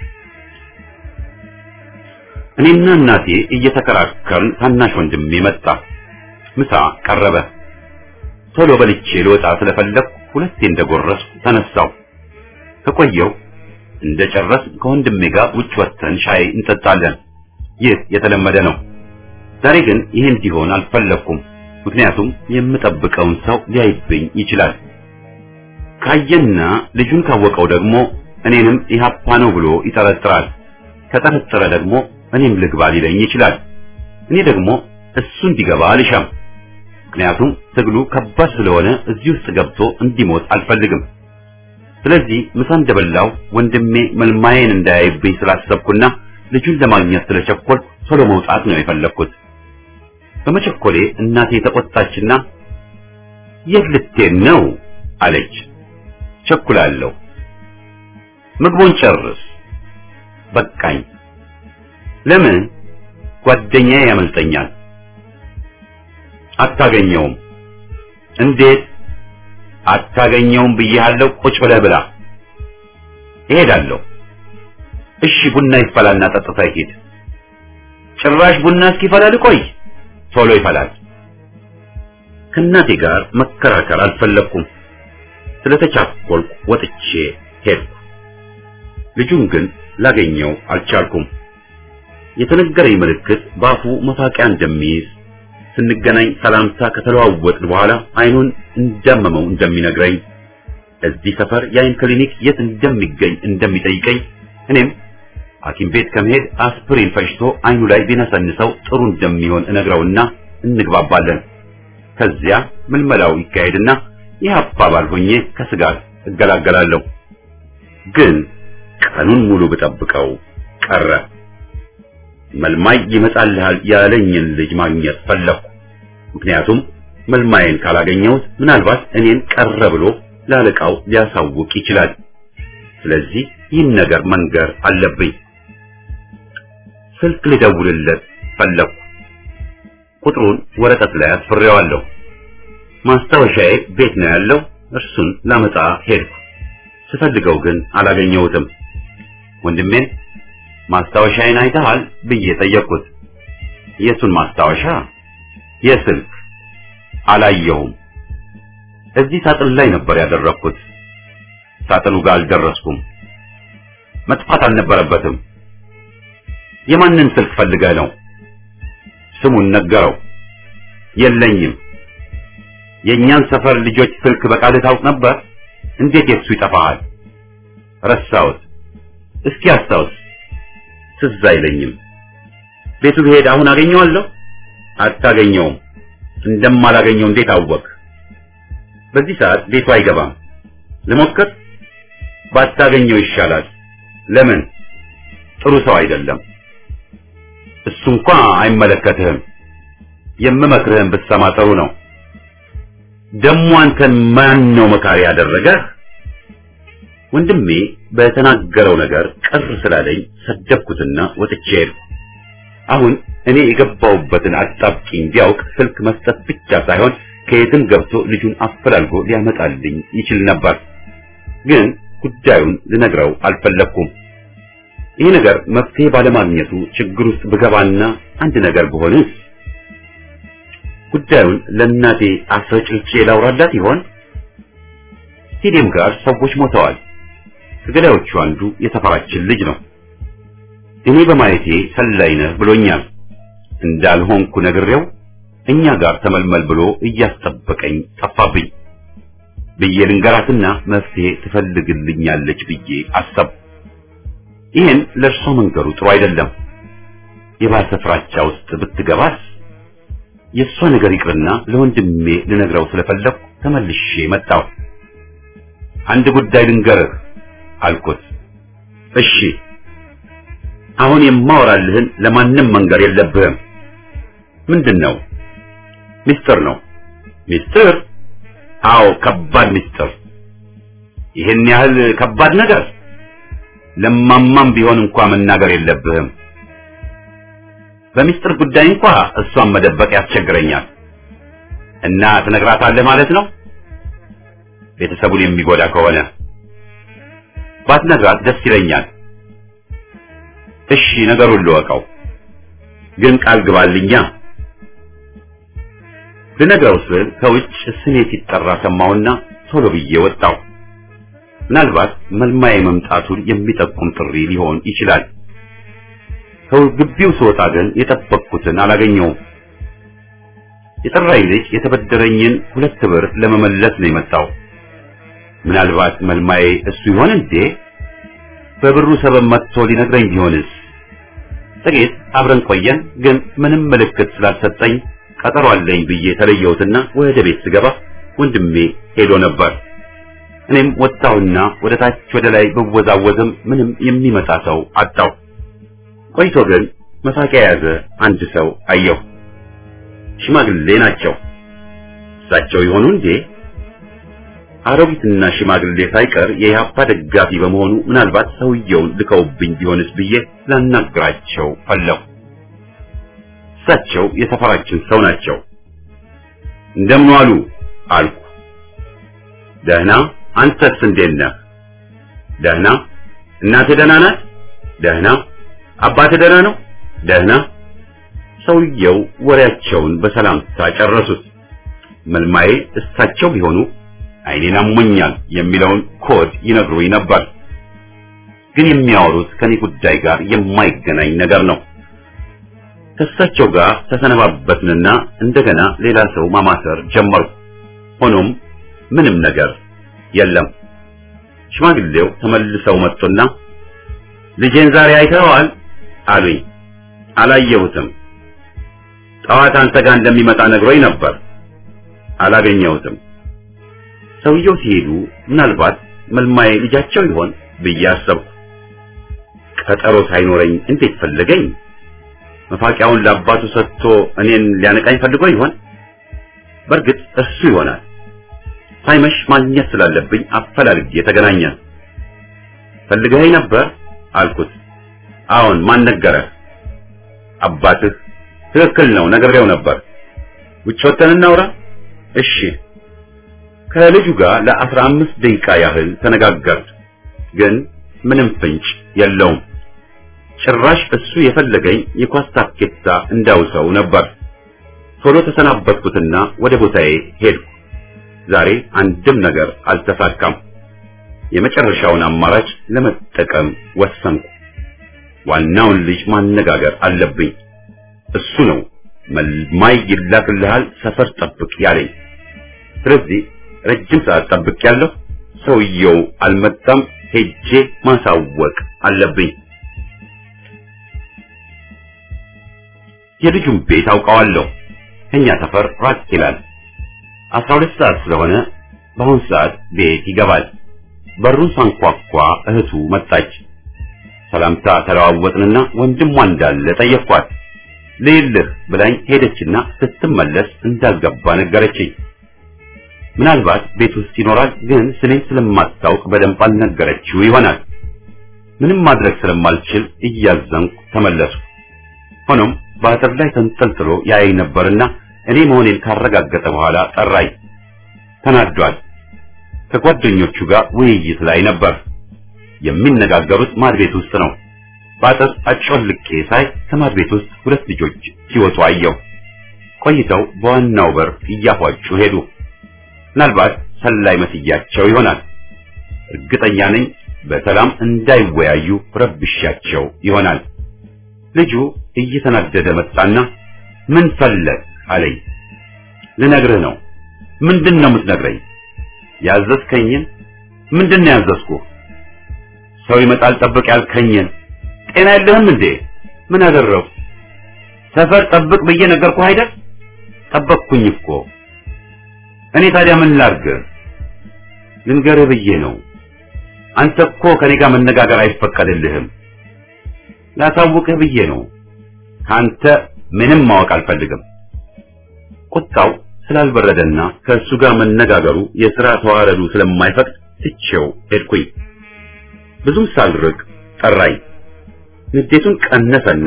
እኔና እናቴ እየተከራከርን ታናሽ ወንድሜ መጣ። ምሳ ቀረበ። ቶሎ በልቼ ልወጣ ስለፈለግኩ ሁለቴ እንደጎረስኩ ተነሳው። ከቆየው እንደጨረስ ከወንድሜ ጋር ውጭ ወጥተን ሻይ እንጠጣለን። ይህ የተለመደ ነው። ዛሬ ግን ይህ እንዲሆን አልፈለግኩም። ምክንያቱም የምጠብቀውን ሰው ሊያይብኝ ይችላል። ካየና ልጁን ካወቀው ደግሞ እኔንም ኢህአፓ ነው ብሎ ይጠረጥራል። ከጠረጠረ ደግሞ እኔም ልግባ ሊለኝ ይችላል። እኔ ደግሞ እሱ እንዲገባ አልሻም። ምክንያቱም ትግሉ ከባድ ስለሆነ እዚህ ውስጥ ገብቶ እንዲሞት አልፈልግም። ስለዚህ ምሳ እንደበላው ወንድሜ መልማዬን እንዳያይብኝ ስላሰብኩና ልጁን ለማግኘት ስለቸኮልኩ ቶሎ መውጣት ነው የፈለግኩት። በመቸኮሌ እናቴ ተቆጣችና የት ልትሄድ ነው አለች። ቸኩላለሁ። ምግቡን ጨርስ በቃኝ። ለምን ጓደኛዬ ያመልጠኛል? አታገኘውም። እንዴት አታገኘውም ብዬሃለሁ። ቁጭ ብለህ ብላ። እሄዳለሁ። እሺ ቡና ይፈላልና ጠጥታ ይሄድ። ጭራሽ ቡና እስኪፈላ ልቆይ? ቶሎ ይፈላል። ከእናቴ ጋር መከራከር አልፈለኩም። ስለተቻኮልኩ ወጥቼ ሄድኩ። ልጁን ግን ላገኘው አልቻልኩም። የተነገረኝ ምልክት በአፉ መፋቂያ እንደሚይዝ ስንገናኝ ሰላምታ ከተለዋወጥን በኋላ አይኑን እንዳመመው እንደሚነግረኝ እዚህ ሰፈር የአይን ክሊኒክ የት እንደሚገኝ እንደሚጠይቀኝ እኔም ሐኪም ቤት ከመሄድ አስፕሪን ፈጭቶ አይኑ ላይ ቢነሰንሰው ጥሩ እንደሚሆን እነግረውና እንግባባለን። ከዚያ ምልመላው ይካሄድና ይህ አባባል ሆኜ ከስጋት እገላገላለሁ። ግን ቀኑን ሙሉ ብጠብቀው ቀረ። መልማይ ይመጣልሃል ያለኝን ልጅ ማግኘት ፈለኩ። ምክንያቱም መልማይን ካላገኘሁት ምናልባት እኔን ቀረ ብሎ ላለቃው ሊያሳውቅ ይችላል። ስለዚህ ይህን ነገር መንገር አለብኝ። ስልክ ልደውልለት ፈለኩ። ቁጥሩን ወረቀት ላይ አስፍሬዋለሁ። ማስታወሻዬ ቤት ነው ያለው። እርሱን ላመጣ ሄድኩ። ስፈልገው ግን አላገኘሁትም። ወንድሜን ማስታወሻዬን አይተሃል ብዬ ጠየቅኩት። የቱን ማስታወሻ? የስልክ አላየሁም። እዚህ ሳጥን ላይ ነበር ያደረግኩት። ሳጥኑ ጋር አልደረስኩም። መጥፋት አልነበረበትም። የማንን ስልክ ፈልገህ ነው? ስሙን ነገረው። የለኝም። የእኛን ሰፈር ልጆች ስልክ በቃልህ ታውቅ ነበር? እንዴት የሱ ይጠፋሃል? ረሳሁት። እስኪ አስታውስ። ትዝ አይለኝም። ቤቱ ብሄድ አሁን አገኘዋለሁ? አታገኘውም። እንደማላገኘው እንዴት አወቅ? በዚህ ሰዓት ቤቱ አይገባም። ልሞክር? ባታገኘው ይሻላል። ለምን? ጥሩ ሰው አይደለም። እሱ እንኳ አይመለከትህም። የምመክርህን ብትሰማ ጥሩ ነው። ደሞ አንተን ማን ነው መካሪ ያደረገህ? ወንድሜ በተናገረው ነገር ቅር ስላለኝ ሰደብኩትና ወጥቼ ሄድኩ። አሁን እኔ የገባሁበትን አጣብቂኝ ቢያውቅ ስልክ መስጠት ብቻ ሳይሆን ከየትም ገብቶ ልጁን አፈላልጎ ሊያመጣልኝ ይችል ነበር። ግን ጉዳዩን ልነግረው አልፈለግኩም። ይህ ነገር መፍትሄ ባለማግኘቱ ችግር ውስጥ ብገባና አንድ ነገር ብሆንስ? ጉዳዩን ለእናቴ አስረጭልቼ ላውራላት ይሆን? ስቴዲየም ጋር ሰዎች ሞተዋል። ከገዳዮቹ አንዱ የተፈራችን ልጅ ነው። እኔ በማየቴ ሰላይ ነህ ብሎኛል። እንዳልሆንኩ ነግሬው እኛ ጋር ተመልመል ብሎ እያስጠበቀኝ ጠፋብኝ ብዬ ልንገራትና መፍትሄ ትፈልግልኛለች ብዬ አሰብ ይህን ለእርሷ መንገሩ ጥሩ አይደለም። የባሰ ፍራቻ ውስጥ ብትገባስ? የእሷ ነገር ይቅርና ለወንድሜ ልነግረው ስለፈለኩ ተመልሼ መጣሁ። አንድ ጉዳይ ልንገርህ አልኩት። እሺ፣ አሁን የማወራልህን ለማንም መንገር የለብህም። ምንድን ነው? ሚስጥር ነው። ሚስጥር? አዎ፣ ከባድ ሚስጥር። ይህን ያህል ከባድ ነገር ለማማም ቢሆን እንኳ መናገር የለብህም። በሚስጥር ጉዳይ እንኳ እሷን መደበቅ ያስቸግረኛል። እና ትነግራታለህ ማለት ነው? ቤተሰቡን የሚጎዳ ከሆነ ባትነግራት ደስ ይለኛል። እሺ ነገሩን ልወቀው፣ ግን ቃል ግባልኛ። ልነግረው ስል ከውጭ ስሜ ሲጠራ ሰማሁና ቶሎ ብዬ ወጣሁ። ምናልባት መልማዬ መምጣቱን የሚጠቁም ጥሪ ሊሆን ይችላል። ከግቢው ስወጣ ግን የጠበቅኩትን አላገኘውም። የጠራኝ ልጅ የተበደረኝን ሁለት ብር ለመመለስ ነው የመጣው። ምናልባት መልማዬ እሱ ይሆን እንዴ? በብሩ ሰበብ መጥቶ ሊነግረኝ ቢሆንስ? ጥቂት አብረን ቆየን፣ ግን ምንም ምልክት ስላልሰጠኝ ቀጠሮ አለኝ ብዬ ተለየሁትና ወደ ቤት ስገባ ወንድሜ ሄዶ ነበር። እኔም ወጣሁና ወደ ታች ወደ ላይ ብወዛወዝም ምንም የሚመጣ ሰው አጣሁ። ቆይቶ ግን መሳቂያ የያዘ አንድ ሰው አየሁ። ሽማግሌ ናቸው። እሳቸው ይሆኑ እንዴ? አሮጊትና ሽማግሌ ሳይቀር የኢህአፓ ደጋፊ በመሆኑ ምናልባት ሰውየውን ልከውብኝ ቢሆንስ ብዬ ላናግራቸው ፈለሁ። እሳቸው የሰፈራችን ሰው ናቸው። እንደምን ዋሉ አልኩ። ደህና፣ አንተስ እንዴት ነህ? ደህና። እናትህ ደህና ናት? ደህና። አባትህ ደህና ነው? ደህና። ሰውየው ወሬያቸውን በሰላምታ ጨረሱት። መልማዬ እሳቸው ቢሆኑ አይኔን አሞኛል የሚለውን ኮድ ይነግሩኝ ነበር። ግን የሚያወሩት ከኔ ጉዳይ ጋር የማይገናኝ ነገር ነው። ከእሳቸው ጋር ተሰነባበትንና እንደገና ሌላ ሰው ማማሰር ጀመሩ። ሆኖም ምንም ነገር የለም። ሽማግሌው ተመልሰው መጡና ልጄን ዛሬ አይተኸዋል አሉኝ። አላየሁትም። ጠዋት አንተ ጋር እንደሚመጣ ነግሮኝ ነበር። አላገኘሁትም። ሰውየው ሲሄዱ ምናልባት መልማዬ ልጃቸው ይሆን ብዬ አሰብኩ። ቀጠሮ ሳይኖረኝ እንዴት ፈለገኝ? መፋቂያውን ለአባቱ ሰጥቶ እኔን ሊያነቃኝ ፈልጎ ይሆን? በእርግጥ እሱ ይሆናል። ሳይመሽ ማግኘት ስላለብኝ አፈላልጌ ተገናኘን። ፈልገኸኝ ነበር አልኩት። አዎን፣ ማን ነገረህ? አባትህ። ትክክል ነው፣ ነግሬው ነበር። ውጭ ወጥተን እናውራ? እሺ። ከልጁ ጋር ለአስራ አምስት ደቂቃ ያህል ተነጋገርን፣ ግን ምንም ፍንጭ የለውም። ጭራሽ እሱ የፈለገኝ የኳስ ታኬታ እንዳውሰው ነበር። ቶሎ ተሰናበትኩትና ወደ ቦታዬ ሄድኩ። ዛሬ አንድም ነገር አልተሳካም። የመጨረሻውን አማራጭ ለመጠቀም ወሰንኩ። ዋናውን ልጅ ማነጋገር አለብኝ። እሱ ነው መልማይ ይላክልሃል፣ ሰፈር ጠብቅ ያለኝ። ስለዚህ ረጅም ሰዓት ጠብቅ ያለሁ። ሰውየው አልመጣም። ሄጄ ማሳወቅ አለብኝ። የልጁን ቤት አውቀዋለሁ። ከኛ ሰፈር ራቅ ይላል። አስራ ሁለት ሰዓት ስለሆነ በአሁን ሰዓት ቤት ይገባል። በሩን ሳንኳኳ እህቱ መጣች። ሰላምታ ተለዋወጥንና ወንድሟ እንዳለ ጠየቅኳት። ልይልህ ብላኝ ሄደችና ስትመለስ እንዳልገባ ነገረችኝ። ምናልባት ቤት ውስጥ ይኖራል፣ ግን ስሜን ስለማታውቅ በደንብ አልነገረችው ይሆናል። ምንም ማድረግ ስለማልችል እያዘንኩ ተመለሱ። ሆኖም በአጥር ላይ ተንጠልጥሎ ያየኝ ነበርና እኔ መሆኔን ካረጋገጠ በኋላ ጠራኝ። ተናዷል። ከጓደኞቹ ጋር ውይይት ላይ ነበር። የሚነጋገሩት ማድ ቤት ውስጥ ነው። በአጥር አጮልቄ ሳይ ከማድ ቤት ውስጥ ሁለት ልጆች ሲወጡ አየሁ። ቆይተው በዋናው በር እያፏጩ ሄዱ። ምናልባት ሰላይ መስያቸው ይሆናል። እርግጠኛ ነኝ በሰላም እንዳይወያዩ ረብሻቸው ይሆናል። ልጁ እየተናደደ መጣና ምን ፈለግ አለኝ። ልነግርህ ነው። ምንድን ነው የምትነግረኝ? ያዘዝከኝን። ምንድን ነው ያዘዝኩህ? ሰው ይመጣል ጠብቅ ያልከኝን። ጤና የለህም እንዴ? ምን አደረው? ሰፈር ጠብቅ ብዬ ነገርኩህ አይደል? ጠበቅኩኝ እኮ። እኔ ታዲያ ምን ላድርግ? ልንገርህ ብዬ ነው። አንተ እኮ ከኔ ጋር መነጋገር አይፈቀድልህም። ላሳውቅህ ብዬ ነው። ካንተ ምንም ማወቅ አልፈልግም። ቁጣው ስላልበረደና ከእሱ ጋር መነጋገሩ የሥራ ተዋረዱ ስለማይፈቅድ ትቼው ሄድኩኝ። ብዙም ሳልርቅ ጠራኝ። ንዴቱን ቀነሰና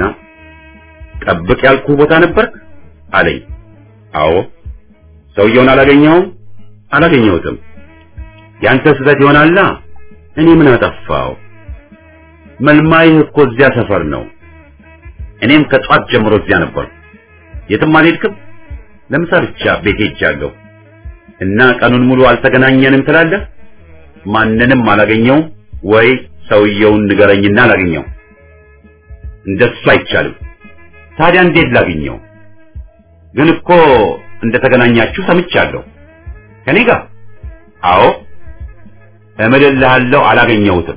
ጠብቅ ያልኩህ ቦታ ነበርክ አለኝ። አዎ። ሰውየውን አላገኘኸውም? አላገኘሁትም። ያንተ ስህተት ይሆናላ። እኔ ምን አጠፋው? መልማይህ እኮ እዚያ ሰፈር ነው። እኔም ከጧት ጀምሮ እዚያ ነበርኩ። የትም አልሄድክም። ለምሳ ብቻ ቤቴ ሄጃለሁ እና ቀኑን ሙሉ አልተገናኘንም ትላለህ? ማንንም አላገኘውም ወይ ሰውየውን ንገረኝና አላገኘው። እንደሱ አይቻልም። ታዲያ እንዴት ላግኘው? ግን እኮ እንደተገናኛችሁ ሰምቻለሁ። ከኔ ጋር? አዎ። እምልልሃለሁ አላገኘሁትም።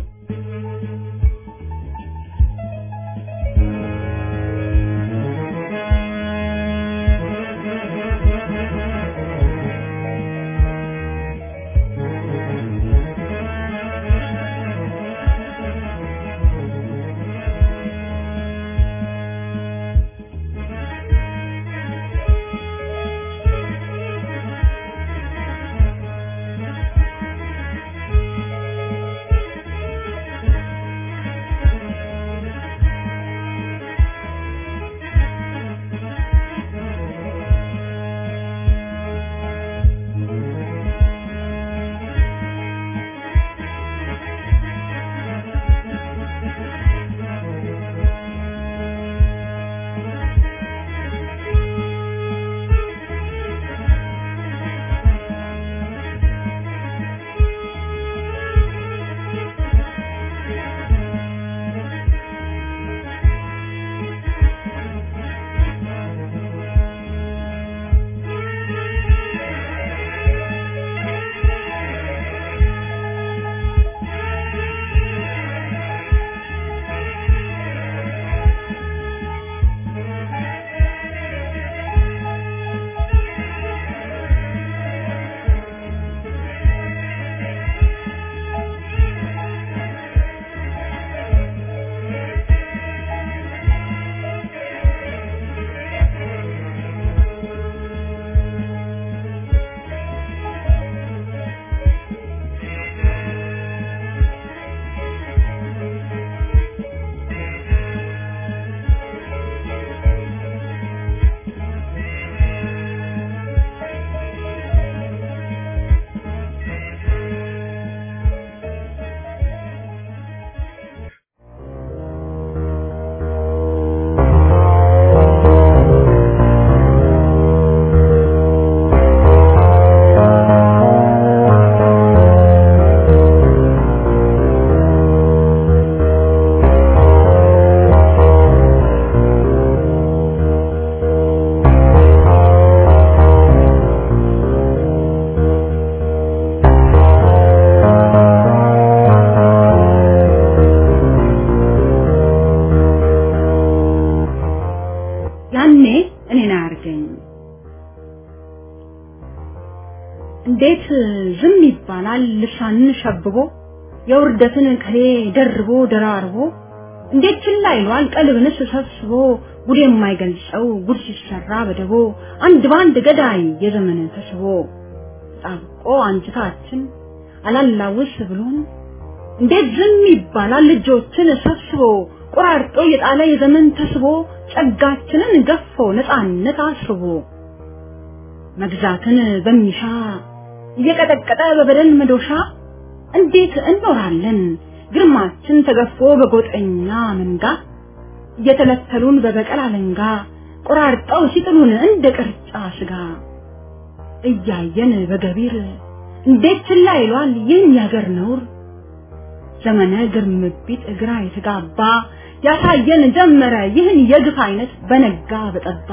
እንዴት ዝም ይባላል ልሳንን ሸብቦ የውርደትን ቅኔ ደርቦ ደራርቦ እንዴት ችላ ይሏል ቀልብንስ ሰብስቦ ጉድ የማይገልጸው ጉድ ሲሰራ በደቦ አንድ ባንድ ገዳይ የዘመን ተስቦ ጣብቆ አንጅታችን አላላውስ ብሎን እንዴት ዝም ይባላል ልጆችን ሰብስቦ ቆራርጦ የጣለ የዘመን ተስቦ ጸጋችንን ገፎ ነፃነት አስቦ መግዛትን በሚሻ እየቀጠቀጠ በበደል መዶሻ እንዴት እንኖራለን ግርማችን ተገፎ በጎጠኛ መንጋ እየተለተሉን በበቀል አለንጋ ቆራርጠው ሲጥሉን እንደ ቅርጫ ስጋ እያየን በገቢር እንዴት ችላ ይሏል ይህን ያገር ነውር ዘመነ ግርምቢት እግራ የተጋባ ያሳየን ጀመረ ይህን የግፍ አይነት በነጋ በጠባ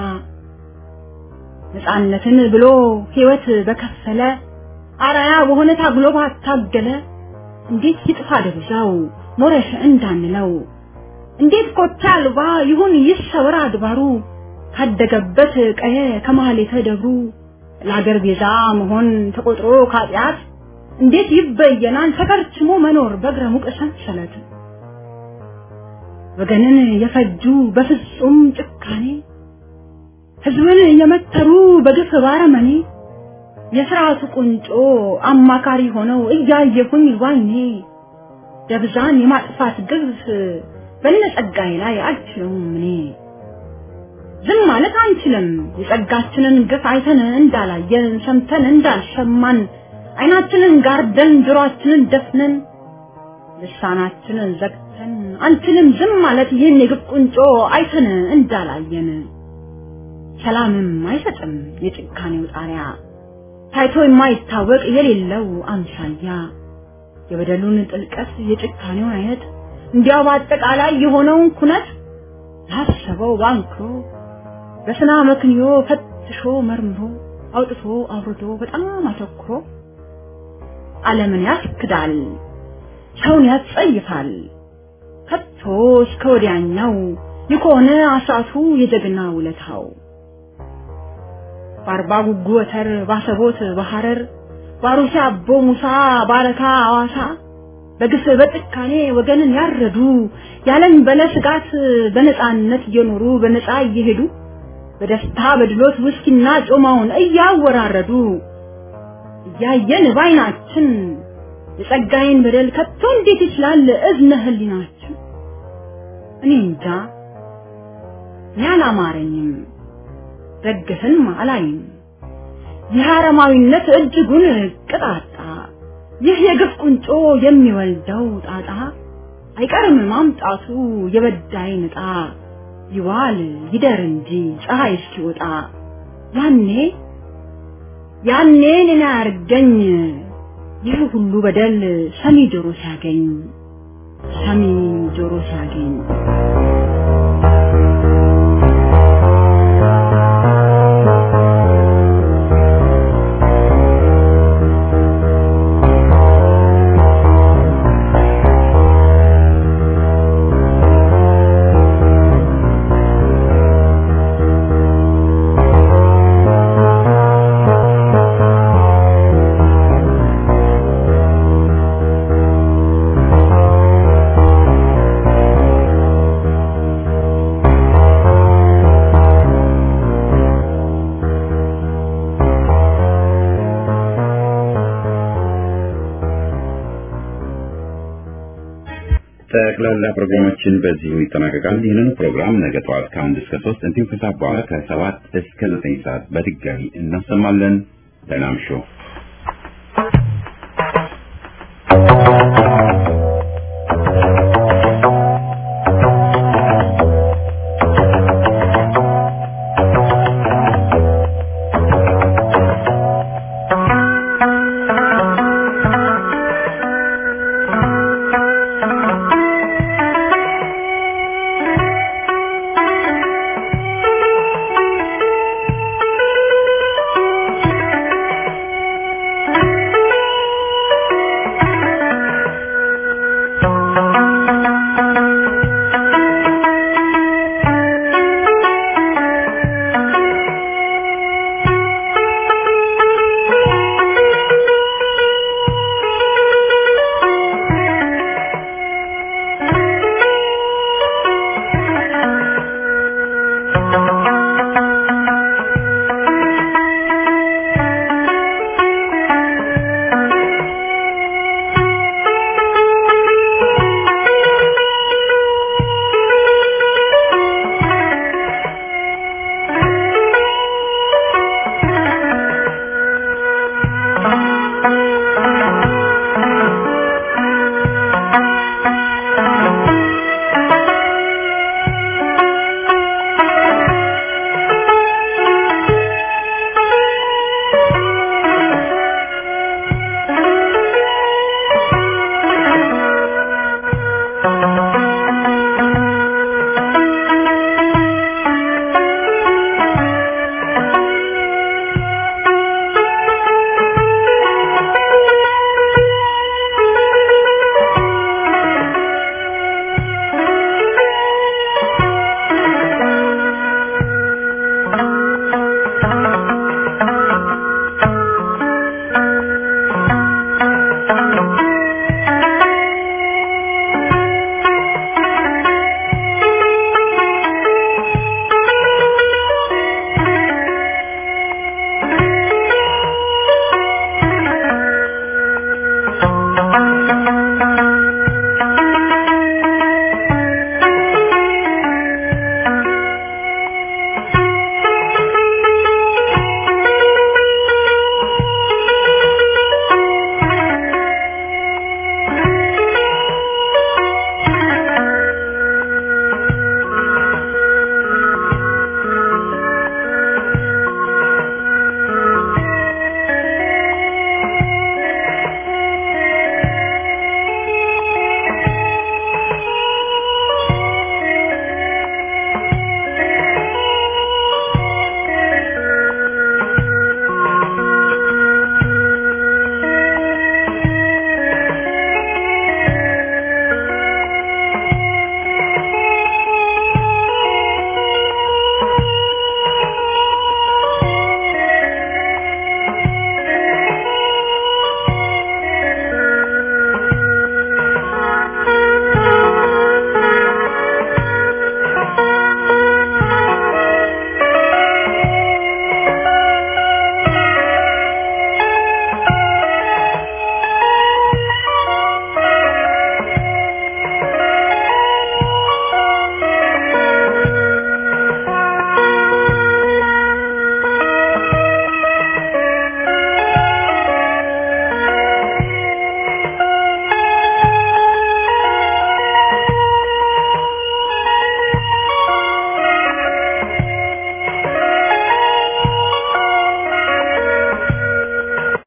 ነፃነትን ብሎ ህይወት በከፈለ አራያ በሆነ ታግሎ ባታገለ እንዴት ይጥፋ ደብዛው ሞረሽ እንዳንለው እንዴት ኮታ አልባ ይሁን ይሰወር አድባሩ ካደገበት ቀየ ከማህሌተ ደብሩ ለአገር ቤዛ መሆን ተቆጥሮ ካጢአት እንዴት ይበየናል ተከርችሞ መኖር በእግረ ሙቅ ሰንሰለት ወገንን የፈጁ በፍጹም ጭካኔ ህዝብን የመተሩ በግፍ ባረመኔ የስርዓቱ ቁንጮ አማካሪ ሆነው እያየሁኝ ዋይኔ ደብዛን የማጥፋት ግፍ በነጸጋዬ ላይ አልችለውም እኔ ዝም ማለት አንችልም የጸጋችንን ግፍ አይተን እንዳላየን ሰምተን እንዳልሰማን አይናችንን ጋርደን ጆሮአችንን ደፍነን ልሳናችንን ዘግተን አንችልም ዝም ማለት ይህን የግፍ ቁንጮ አይተን እንዳላየን ሰላምም አይሰጥም የጭካኔው ጣሪያ ታይቶ የማይታወቅ የሌለው አምሳያ የበደሉን ጥልቀት የጭካኔውን አይነት እንዲያው በአጠቃላይ የሆነውን ኩነት ላሰበው ባንክሮ በስና መክንዮ ፈትሾ መርምሮ አውጥቶ አውርዶ በጣም አተኩሮ ዓለምን ያስክዳል፣ ሰውን ያስጸይፋል። ከቶ እስከ ወዲያኛው የከሆነ አሳቱ የጀግና ውለታው በአርባ ጉጉ ወተር ባሰቦት በሐረር ባሩሲ አቦ ሙሳ ባረካ አዋሳ በግፍ በጭካኔ ወገንን ያረዱ ያለን በለ ስጋት በነፃነት እየኖሩ በነፃ እየሄዱ በደስታ በድሎት ውስኪና ጮማውን እያወራረዱ እያየን ባይናችን የጸጋዬን በደል ከቶ እንዴት ይችላል እዝነ ህሊናችን? እኔ እንጃ እኔ አላማረኝም፣ ደግፍን አላይም። ይህ አረማዊነት እጅጉን ቅጣጣ፣ ይህ የግፍ ቁንጮ የሚወልደው ጣጣ አይቀርም ማምጣቱ የበዳይ ንጣ ይዋል ይደር እንጂ ፀሐይ እስኪወጣ ያኔ ያኔ እኔን አያርገኝ ይህ ሁሉ በደል ሰሚ ጆሮ ሲያገኝ ሰሚ ጆሮ ሲያገኝ ጠቅላላ ፕሮግራማችን በዚሁ ይጠናቀቃል። ይህንን ፕሮግራም ነገ ጠዋት ከአንድ እስከ ሶስት እንዲሁም ከሰዓት በኋላ ከሰባት እስከ ዘጠኝ ሰዓት በድጋሚ እናሰማለን። ደህና እምሹ።